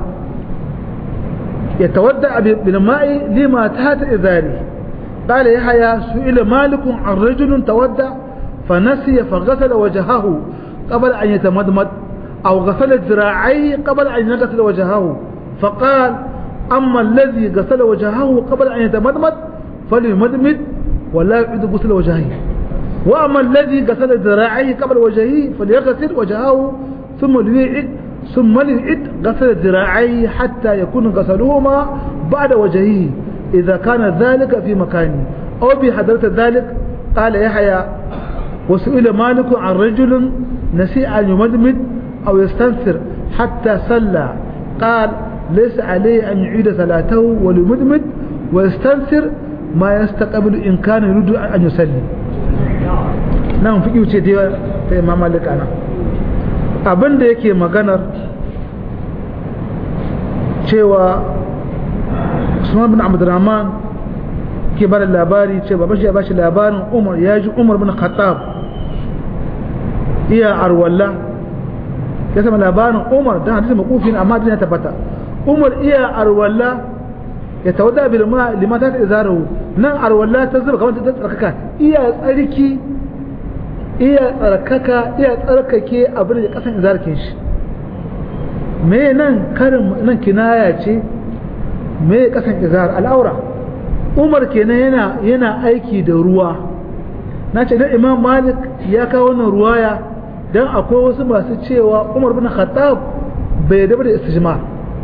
يتودع بالماء لما تحت إذاره قال يحيى سئل مالك عن رجل تودع فنسي فغسل وجهه قبل أن يتمدمد أو غسل ذراعيه قبل أن يغسل وجهه فقال أما الذي غسل وجهه قبل أن يتمدمد فليمدمد ولا يعيد غسل وجهه وأما الذي غسل ذراعيه قبل وجهه فليغسل وجهه ثم ليعد ثم ليعد غسل ذراعيه حتى يكون غسلهما بعد وجهه إذا كان ذلك في مكانه أو بحضرة ذلك قال يحيى وسئل مالك عن رجل نسي أن يمدمد أو يستنثر حتى صلى قال ليس عليه أن يعيد صلاته وليمدمد ويستنثر ما يستقبل إن كان يريد أن يصلي nan fi ce ta imam malik ana abin da yake maganar cewa usman bin abdurrahman ke bada labari ce baban shi ya bashi labarin umar ya ji umar bin khattab iya arwalla ya sama labarin umar don hadisi makufin amma din ya tabbata umar iya arwalla ya tawadda bil ma limata ta izaru nan arwalla ta zuba kamar ta tsarkaka iya tsarki iya tsarkaka iya tsarkake abin da kasan izarkin shi me nan karin nan kinaya ce me kasan izar al'aura umar kenan yana yana aiki da ruwa na ce dan imam malik ya kawo wannan ruwaya dan akwai wasu masu cewa umar bin khattab bai da da istijmar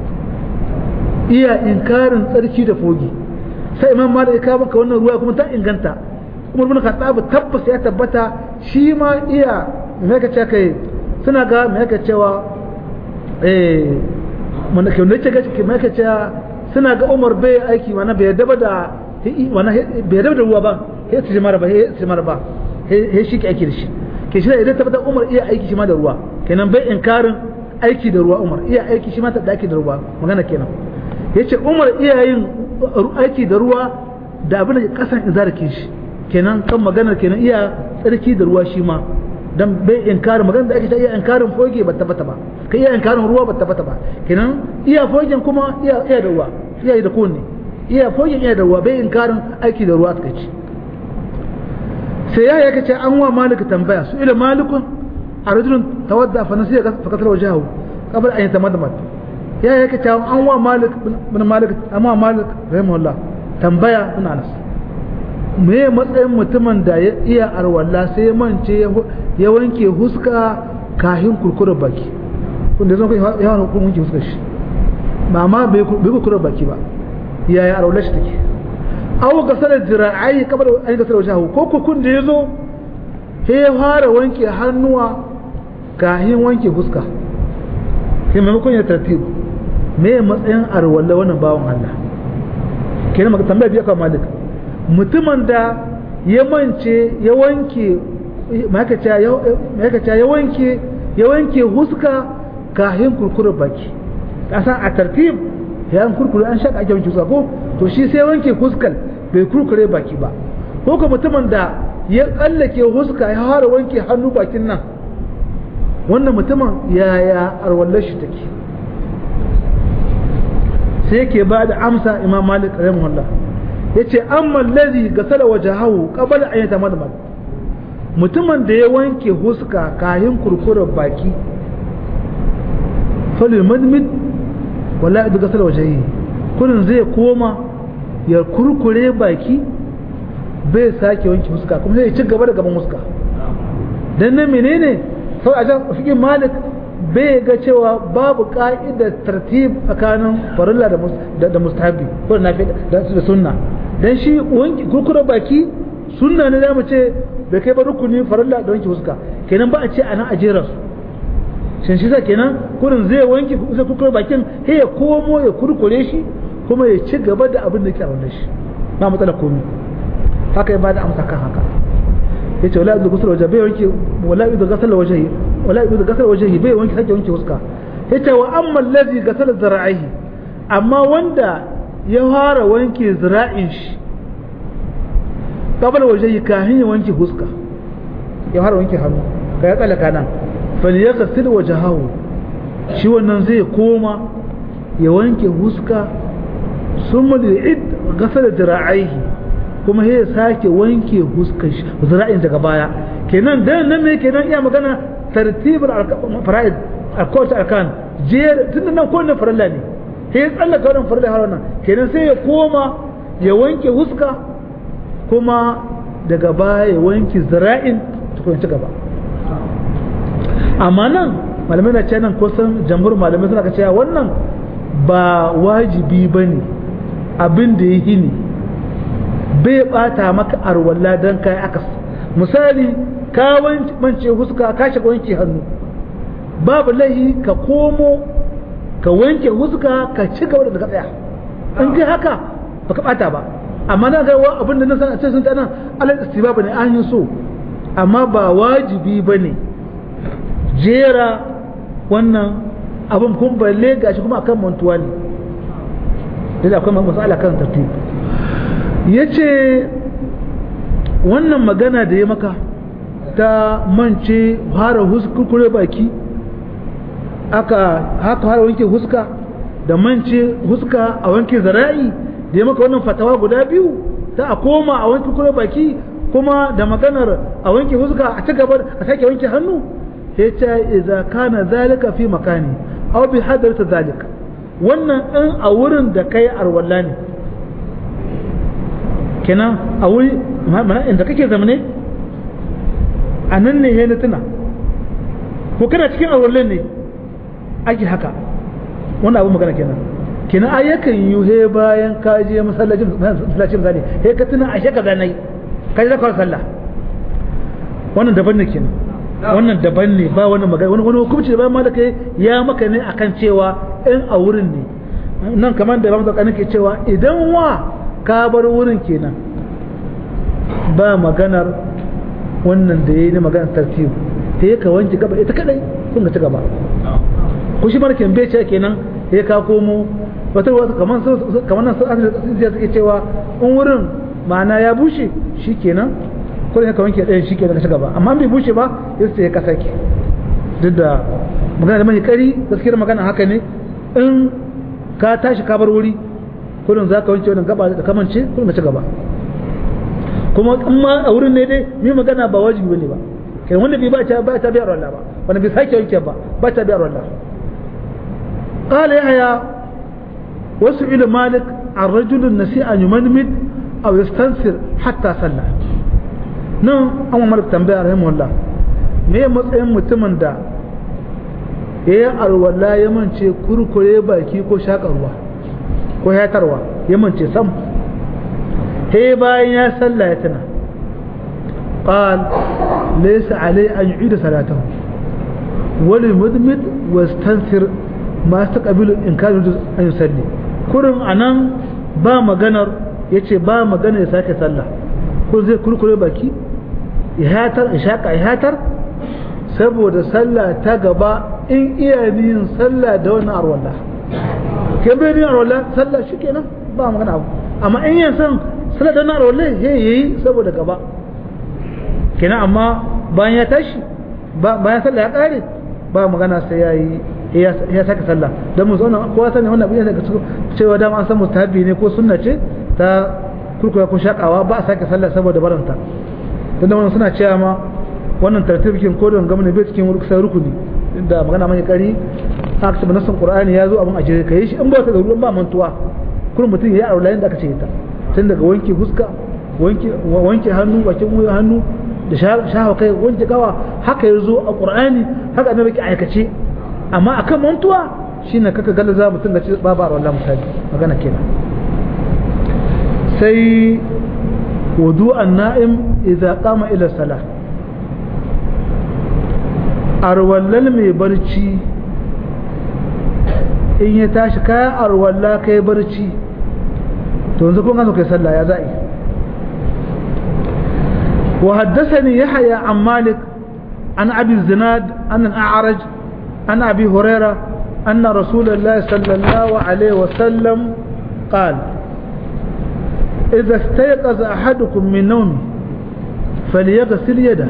iya inkarin tsarki da fogi sai imam malik ya kawo maka wannan ruwaya kuma ta inganta umar bin khattab tabbas ya tabbata shi ma iya me ka ce kai suna ga me yake cewa eh mun ke ne ce gaske me yake cewa suna ga Umar bai aiki mana bai daba da wana bai daba da ruwa ba he su mara ba he su mara ba he shi ke aiki da shi ke shi idan tabbata Umar iya aiki shi ma da ruwa kenan bai inkarin aiki da ruwa Umar iya aiki shi ma da aiki da ruwa magana kenan yace Umar iya yin aiki da ruwa da abin da kasan izarkin shi kenan kan maganar kenan iya tsarki da ruwa shi ma dan bai inkarin magana da ake ta iya inkarin foge ba tabbata ba kai iya inkarin ruwa ba tabbata ba kenan iya fogen kuma iya iya da ruwa iya da kunne iya fogen iya da ruwa bai inkarin aiki da ruwa suka ci sai ya yake ce an wa malik tambaya su ila malikun a rajulun tawadda fa nasiya fa kasar wajahu qabla an yatamadmad ya yake ce an wa malik bin malik amma malik rahimahullah tambaya ina anas me matsayin mutumin da ya iya arwalla sai mance ya wanke huska kahin kurkura baki wanda zan kai yawan hukumin wanke huskar shi ba ma bai kurkura baki ba yaya arwalla shi take aw gasar jira'ai kamar an gasar wajen ko kukun da ya zo he ya fara wanke hannuwa kahin wanke huska sai maimakon ya tartibu me matsayin arwalla wannan bawan Allah kenan maka tambaya biya kan malik mutumin da ya mance ya wanke makaca ya wanke ya wanke huska kahin kurkurar baki kasan a tartib ya an kurkure an shaka ake wanke huska ko to shi sai wanke huskar bai kurkure baki ba ko ka mutumin da ya tsallake huska ya fara wanke hannu bakin nan wannan mutumin yaya arwallar shi take sai ke ba da amsa imam malik rahimahullah yace amma allazi gasala wajahahu qabla an yatamadmad mutumin da ya wanke huska kayan kurkurar baki falil madmid wala idu gasala wajahi kurin zai koma ya kurkure baki bai sake wanke huska kuma zai ci gaba da gaban huska dan nan menene sau a jan fikin malik bai ga cewa babu ka'idar tartib tsakanin farilla da mustahabi ko da da sunna dan shi wanki kurkura baki sunna ne zamu ce bai kai ba rukuni farilla da wanki huska kenan ba a ce ana ajera su shin shi sa kenan kurin zai wanki zai kurkura bakin sai ya komo ya kurkure shi kuma ya ci gaba da abin da yake a wannan shi ba matsala komai haka ya bada amsa kan haka yace wala yudu ghusl wajhi bai wanki wala yudu ghusl wajhi wala yudu ghusl wajhi bai wanki sake wanki huska yace wa amma allazi ghasala zara'ihi amma wanda ya fara wanke zira'in shi kabal waje kahin ya wanke huska ya fara wanke hannu ka ya tsallaka nan fali ya kasir waje hawo shi wannan zai koma ya wanke huska sun id gasar zira'aihi kuma ya sake wanke huskar shi zira'in daga baya kenan dan nan ne kenan iya magana tartibul fara'id akwai arkan jer tunda nan kowanne farilla ne sai ya tsallaka wannan farilla har wannan kenan sai ya koma ya wanke huska kuma daga baya ya wanke zira'in tukun ci gaba amma nan malamai na ce nan kusan jamhur malamai suna cewa wannan ba wajibi ba ne abin da ya ne bai bata maka arwalla don kai akas misali ka wance huska ka shiga wanke hannu babu laihi ka komo ka wanke huska ka ci gaba da tsaya in kai haka baka bata ba amma na ga abin da na san a cikin ta nan alal istibaba ne an yi so amma ba wajibi bane jera wannan abin kun balle gashi kuma akan mantuwa ne da akwai masala kan tartib yace wannan magana da ya maka ta mance fara huskure baki aka haka har wanke huska da mance huska a wanke zara'i da ya maka wannan fatawa guda biyu ta a koma a wanke kure baki kuma da maganar a wanke huska a ci gaba a sake wanke hannu ya ce idza kana zalika fi makani aw bi hadarta zalika wannan in a wurin da kai arwalla ne kenan a wuri mana inda kake zamane a nan ne ya tuna ko kana cikin arwallan ne ake haka wannan abu magana kenan kenan ai yakan yi he bayan ka je masallacin masallacin zane he ka tuna ashe kaza nayi ka je zakar sallah wannan daban ne kenan wannan daban ne ba wani magana wani wani hukunci da bayan ma da kai ya maka ne akan cewa in a wurin ne nan kamar da ramsa kanin ke cewa idan wa ka bar wurin kenan ba maganar wannan da yayi ne maganar tartibu sai ka wanke gaba ita kadai kun ga ci gaba ko shi markin bai ce kenan sai ka komo wata wata kamar kamar nan sun suke cewa in wurin ma'ana ya bushe shikenan ko ne ka wanke ɗayan shikenan ka ci gaba amma bai bushe ba sai ka sake duk da magana da mai kari gaskiyar magana haka ne in ka tashi ka bar wuri kudin za ka wanke wannan gaba da kamance kudin ka ci gaba kuma in ma a wurin ne dai mai magana ba wajibi bane ba kai wanda bai ba ta ba ta biyar Allah ba wanda bai sake wanke ba ba ta biyar Allah قال يحيى وسئل مالك عن رجل نسي أن يمنمد أو يستنثر حتى صلى nan an malik tambaya rahimahullah me matsayin mutumin da ya yi alwala ya mance kurkure baki ko shakarwa ko yatarwa ya mance sam he bayan ya salla ya tuna qal laysa alai an yu'ida salatahu wal mudmid wastansir ma taqabilu in kana an yusalli kurin anan ba maganar yace ba magana ya sake sallah ko zai kurkure baki ya hatar ya shaka ya hatar saboda sallah ta gaba in iya yin sallah da wannan arwalla ke bai yin arwalla sallah shikenan ba magana abu amma in yin san sallah da wannan arwalla he yayi saboda gaba kenan amma bayan ya tashi bayan sallah ya kare ba magana sai yayi ya saka sallah dan mu zauna kowa sani wannan abin da cewa dama an san mustahabi ne ko sunna ce ta kurkuwa ko shakawa ba a sake sallah saboda baranta dan wannan suna cewa ma wannan tartibin ko don gamne bai cikin rukusa rukuni inda magana mai kari aka tabbata nasan qur'ani ya zo abin a jere kai shi in ba ka da ruwan ba mantuwa kullum mutum ya aure da aka ce ta tun daga wanke fuska wanke wanke hannu bakin wuyan hannu da shahawa kai wanke gawa haka ya zo a qur'ani haka annabi ke aikace amma akan mantuwa shine kaka galaza mutum da ce babu arwallah misali magana kenan sai wudu'an na'im idza qama ila salah arwallal mai barci in ya tashi kayan arwalla kai barci to yanzu kun gano kai sallah ya za'i wa haddathani yahya an malik an abi zinad an al-a'raj an abi hurairah anna rasulullahi sallallahu alaihi wa sallam qala إذا استيقظ أحدكم من نومه فليغسل يده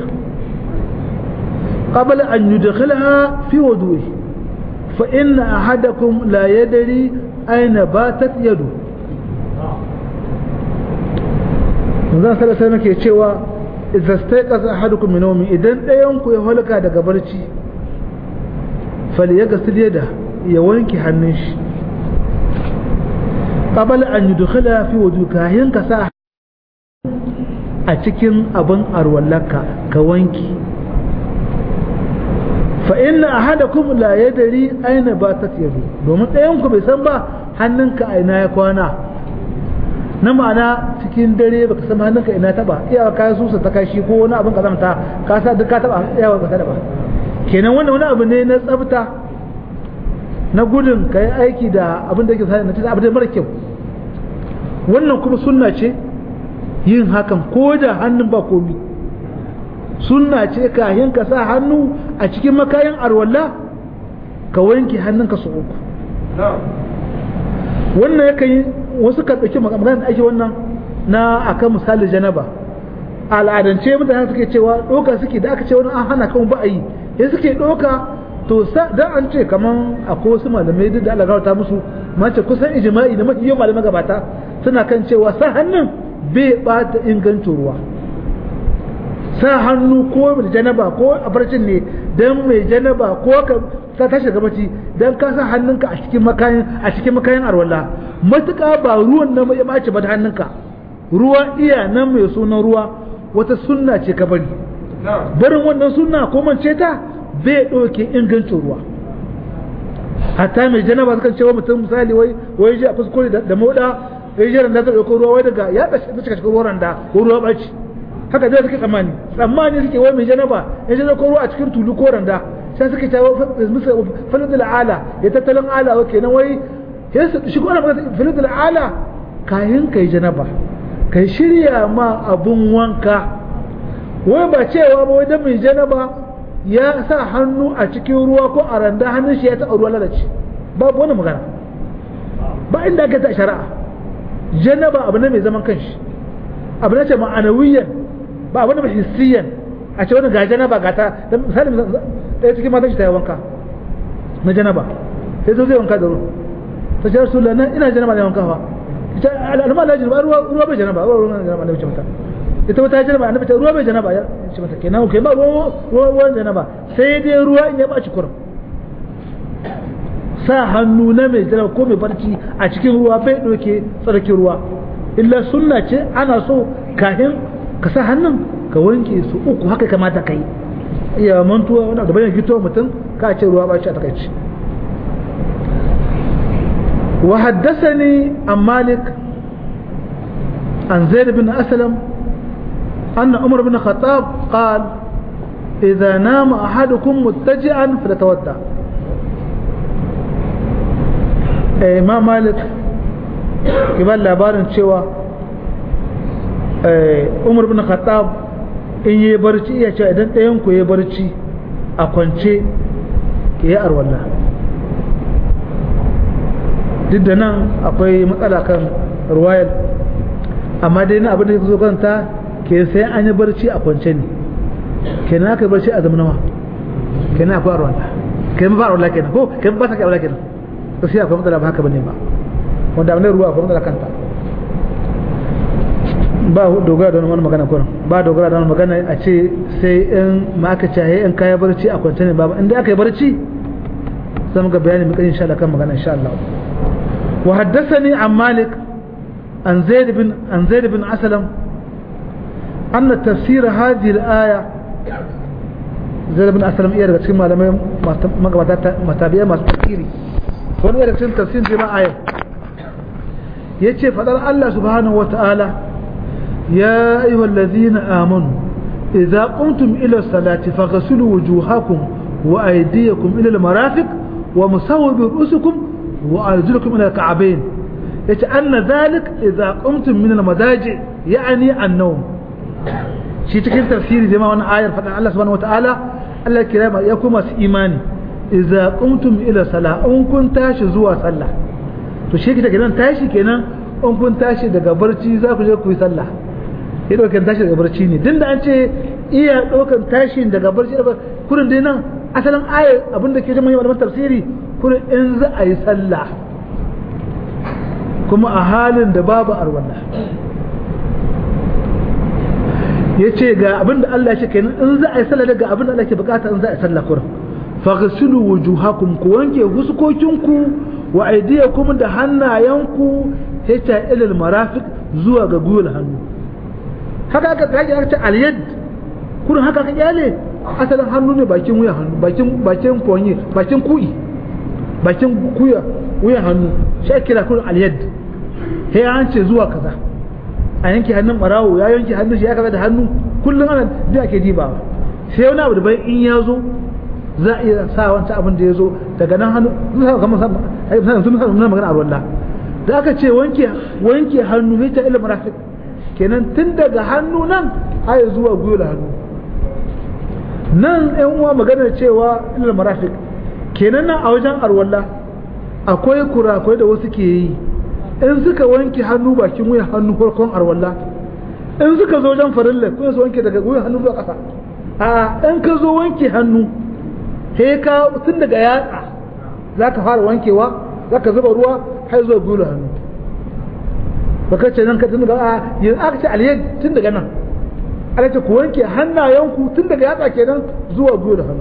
قبل أن يدخلها في وضوءه فإن أحدكم لا يدري أين باتت يده zan sada sai nake cewa idza staiqaza ahadukum min nawmi idan ɗayan ku ya halaka daga barci falyaghsil yada ya wanke hannun shi qabala an yudkhala fi wuduka kayan ka sa a cikin abin arwallaka ka wanki fa inna ahadakum la yadri aina batat yadu domin ɗayan ku bai san ba hannunka a ina ya kwana na ma'ana cikin dare baka san hannunka ina taba iya ka susa ta kashi ko wani abin kazamta ka sa duk ka taba iya ka taba kenan wannan wani abu ne na tsafta na gudun ka yi aiki da abin da yake sa na cikin abin da mara kyau wannan kuma sunna ce yin hakan ko da hannun ba komi sunna ce kayan ka sa hannu a cikin makayan arwalla ka wanke hannunka su uku wannan ya kai wasu ka ɗauki magana da ake wannan na akan misali janaba al'adance mutane suke cewa ɗoka suke da aka ce wani an hana kan ba a yi ya suke ɗoka to dan an ce kaman akwai wasu malamai duk da Allah ta musu mace kusan ijma'i da mafi yawan malamai gabata suna kan cewa sa hannun bai bata ingancin ruwa sa hannu ko mai janaba ko a barcin ne dan mai janaba ko ka sa tashi gaba ci dan ka sa hannunka a cikin makayin a cikin makayin arwalla matuƙa ba ruwan nan ya bace ba da hannunka ruwa iya nan mai sunan ruwa wata sunna ce ka bari barin wannan sunna ko mance ta bai ɗauke ingancin ruwa hatta mai janaba sukan cewa mutum misali wai wai ji a kuskure da moda wai jiran da zai ɗauko ruwa wai daga ya ɓace da cikin ruwan da ko ruwa ɓaci haka dai suke tsammani tsammani suke wai mai janaba ya je ko ruwa a cikin tulu ko randa sai suka ta musa falidul ala ya tattalin ala wa kenan wai sai su shigo ana magana falidul ala kayan kai janaba kai shirya ma abun wanka wai ba cewa ba wai dan mai janaba ya sa hannu a cikin ruwa ko a randa hannun shi ya taɓa ruwa lalace babu wani magana ba inda aka ta shari'a janaba abu ne mai zaman kanshi abu ne ce ma'anawiyan ba abu ne mai hissiyan a ce wani ga janaba ga ta dan misali ɗaya cikin matan shi ta yi wanka na janaba sai zo zai wanka da ruwa ta ce rasu lana ina janaba ne wanka fa ita al'amma la janaba ruwa ruwa bai janaba ruwa ruwa janaba ne mata ita wata janaba annabi ta ruwa bai janaba ya ce mata kenan kai ba ruwa ruwa janaba sai dai ruwa in ya baci kurum sa hannu na mai janaba ko mai barci a cikin ruwa bai doke tsarkin ruwa illa sunna ce ana so kahin ka sa hannun ka wanke su uku haka kamata kai iya mantuwa wani da bayan gito mutum ka ce ruwa ba shi a takaici wa haddasani an malik an zaid bin aslam أن عمر بن الخطاب قال إذا نام أحدكم متجئا فليتودع إمام مالك كبال labarin cewa Umar bin Khattab in yi barci iya cewa idan ɗayan ku yi barci a kwance ya yi arwallah duk da nan akwai matsala kan ruwayar amma dai na abin da ya zo kanta ke sai an yi barci a kwance ne kenan aka yi barci a zamanawa kenan akwai arwallah kenan ba arwallah kenan ko kenan ba ta kai arwallah kenan sai akwai matsala ba haka bane ba wanda abin ruwa akwai matsala kanta ba dogara da wani magana kurin ba dogara da wani magana a ce sai in ma aka cahe in kaya barci a kwance ne ba inda aka yi barci sai muka bayani muka insha Allah kan magana insha Allah wa haddathani an Malik an Zaid bin an Zaid bin Aslam anna tafsir hadhihi al-aya Zaid bin Aslam iya daga cikin malamai magabata matabiya masu tafsiri wani daga cikin tafsirin jama'a ayat yace fadar Allah subhanahu wa ta'ala يا أيها الذين آمنوا إذا قمتم إلى الصلاة فاغسلوا وجوهكم وأيديكم إلى المرافق ومسوا برؤوسكم وأرجلكم إلى الكعبين يتأن ذلك إذا قمتم من المضاجع يعني النوم شيء تكين تفسير زي ما وانا آية فتح الله سبحانه وتعالى الله الكرام يكون إيماني إذا قمتم إلى الصلاة أن كنت تاشي زوا صلاة to shi kita kenan tashi kenan in kun tashi daga barci za ku je ku yi sallah ya ɗaukan tashi daga barci ne tun da an ce iya ɗaukan tashi daga barci daga kurin dai nan asalin ayar abin da ke jama yi malaman tafsiri kurin in za a yi sallah kuma a halin da babu arwalla ya ce ga abin da Allah ya ce kenan in za a yi sallah daga abin da Allah ke bukata in za a yi sallah kurin faghsilu wujuhakum ku wanke huskokinku wa aydiyakum da hannayenku hita ilal marafiq zuwa ga gwiwar hannu haka aka kaji aka ce alyad kurin haka aka kyale asalin hannu ne bakin wuya hannu bakin bakin fonye bakin ku'i bakin kuya wuyan hannu shi ake kira kurin alyad sai an ce zuwa kaza a yanke hannun barawo ya yanke hannun shi ya kaza da hannu kullum ana da ake dibawa sai wani abu da bai in ya zo za a iya sa wancan abin da ya zo daga nan hannu sun sa kamar sun sa magana a ruwan da aka ce wanke wanke hannu hita ilal marafiq kenan tun daga hannu nan har zuwa gwiwar hannu nan yan uwa magana cewa ilal marafiq kenan nan a wajen arwalla akwai kurakurai da wasu ke yi in suka wanke hannu bakin wuyan hannu farkon arwalla in suka zo wajen farilla kuma su wanke daga wuyan hannu zuwa ƙasa a in ka zo wanke hannu sai ka tun daga yatsa za ka fara wankewa za ka zuba ruwa har zuwa gwiwa hannu baka ce nan ka tun daga a yanzu aka ce aliyar tun daga nan ana ce ku wanke hannayenku tun daga yatsa kenan zuwa gwiwa hannu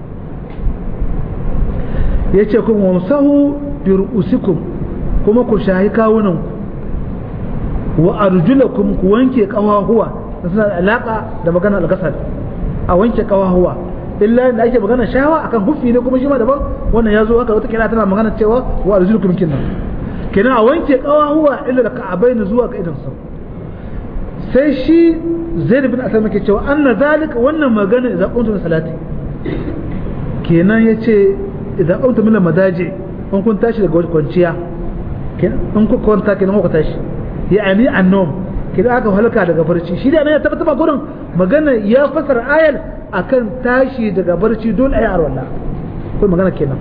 ya ce kuma wamsahu bi ru'usikum kuma ku shahi kawunan wa arjulakum ku wanke kawahuwa da suna da alaka da magana al-gasal a wanke kawahuwa illa da ake magana shawa akan hufi ne kuma shi ma daban wannan ya zo haka wata kira tana magana cewa wa arjulukum kinna kenan a wanke kawahuwa illa da ka'abain zuwa ga idan sau sai shi zaid bin aslam yake cewa anna zalika wannan magana idan kuntum salati kenan yace idan kuntum min madaji in kun tashi daga kwanciya in ku kwanta kenan ku tashi ya'ani annum kenan aka halka daga barci shi da ya tabbata ba gurin magana ya fasara ayar akan tashi daga barci dole ayi arwala ko magana kenan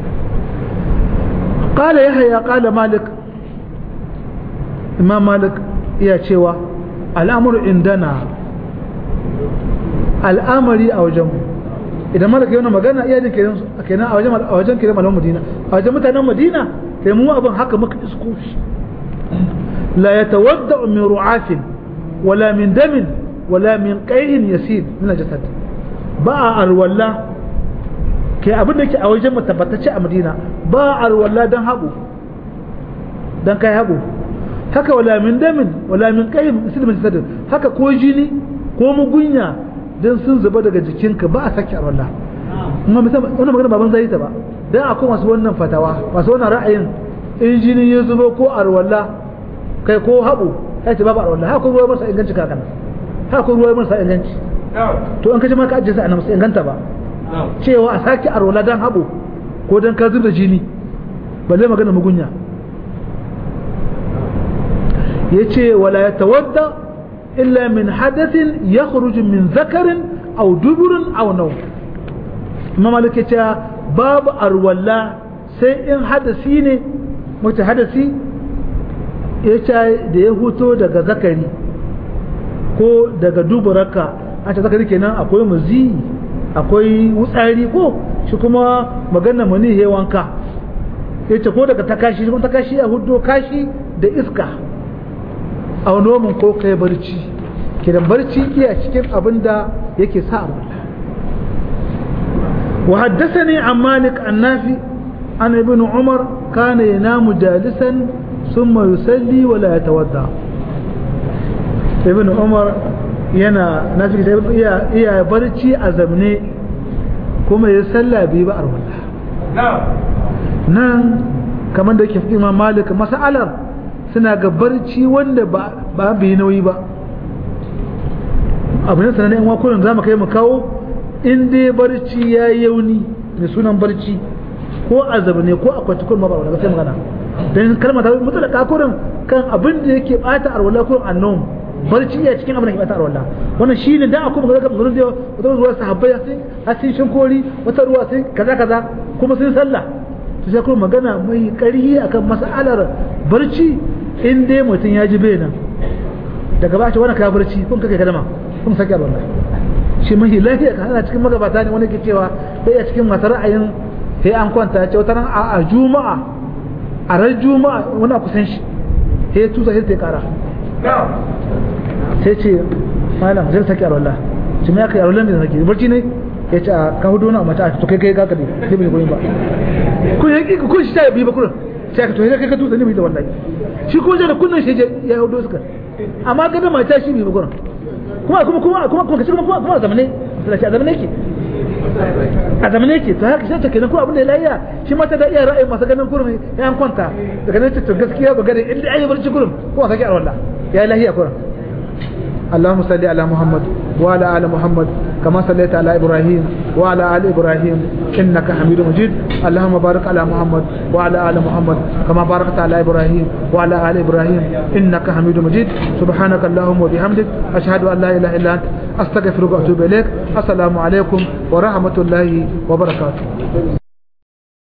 قال يحيى قال مالك إمام مالك يا شوى الأمر عندنا الأمر أو جمع idan malaka yana magana iya jin kenan kenan a wajen a wajen kenan malaman Madina a wajen mutanen Madina sai mu abin haka muka isko shi la yatawadda min ru'afin wala min damin wala min qayhin yasir min jasad ba a arwalla ke abin da ke a wajen mutabbatace a Madina ba a arwalla dan habu dan kai habu haka wala min damin wala min qayhin yasir min jasad haka ko jini ko mugunya dan sun zuba daga jikinka ba a sake arwallah amma misali wannan magana baban zai ta ba dan akwai masu wannan fatawa masu wannan ra'ayin in jini ya zubo ko arwallah kai ko habu sai ta babu arwallah haka ruwa masa inganci kakan haka ruwa masa inganci to an kaje ma ka ajiyar sa annabi sai inganta ba cewa a sake arwallah dan habu ko dan ka zuba jini balle magana mugunya yace wala yatawadda إلا من حدث يخرج من ذكر أو دبر أو نوم ما مالك باب أرولا سيئن حدثيني متحدثي yace da ya huto daga zakari ko daga duburarka a ta zakari kenan akwai muzi akwai wutsari ko shi kuma magana mani he wanka yace ko daga takashi kuma takashi a hudo kashi da iska a nomin ko kai barci kidan barci iya cikin abin da yake sa abu wa haddathani an malik annafi an ibn umar kana yanamu jalisan thumma yusalli wa la yatawadda ibn umar yana nafi da iya iya barci a zamne kuma ya salla bi ba arwala nan kamar da yake fi imam malik mas'alar suna ga barci wanda ba bai nauyi ba abu ne sanannen yan wakunan za mu kai mu kawo in dai barci ya yi yauni mai sunan barci ko azab ne ko akwai tukun ma ba wanda sai magana dan kalma ta mutu da kakurin kan abin da yake bata arwala kurin annom barci ya cikin abin da ke bata arwala wannan shine dan akwai magana kan zuwa wata ruwa sahabbai sai hasin shin kori wata ruwa sai kaza kaza kuma sun sallah to sai kuma magana mai ƙarhi akan mas'alar barci in dai mutum ya ji bai nan daga ba ce wani ka barci kun kake kadama kun sake Allah shi mahi lafiya ka hana cikin magabata ne wani ke cewa bai a cikin masu ra'ayin sai an kwanta ce wata ran a juma'a a ran juma'a wani a kusan shi sai tusa sai ta kara sai ce malam zai sake Allah shi mai aka yi Allah ne sake barci ne ya ce a ka hudu na mata a to kai kai kaka ne sai bai koyi ba kun yi kun shi ta bi ba kullum sai ka to kai ka tusa ne bai da wallahi shi ko da kunnan shi ya hudu suka amma ga da mata shi bai ba kullum kuma kuma kuma kuma kuma kuma kuma kuma zamane sai a zamane ke a zamane ke to haka sai ta kenan ko abin da ya lafiya shi mata da iya ra'ayin masu ganin kurum ya an kwanta daga nan to gaskiya ba gare inda ayi barci kurum ko ka ga Allah ya lafiya kurum اللهم صل على محمد وعلى ال محمد كما صليت على ابراهيم وعلى ال ابراهيم انك حميد مجيد اللهم بارك على محمد وعلى ال محمد كما باركت على ابراهيم وعلى ال ابراهيم انك حميد مجيد سبحانك اللهم وبحمدك اشهد ان لا اله الا انت استغفرك واتوب اليك السلام عليكم ورحمه الله وبركاته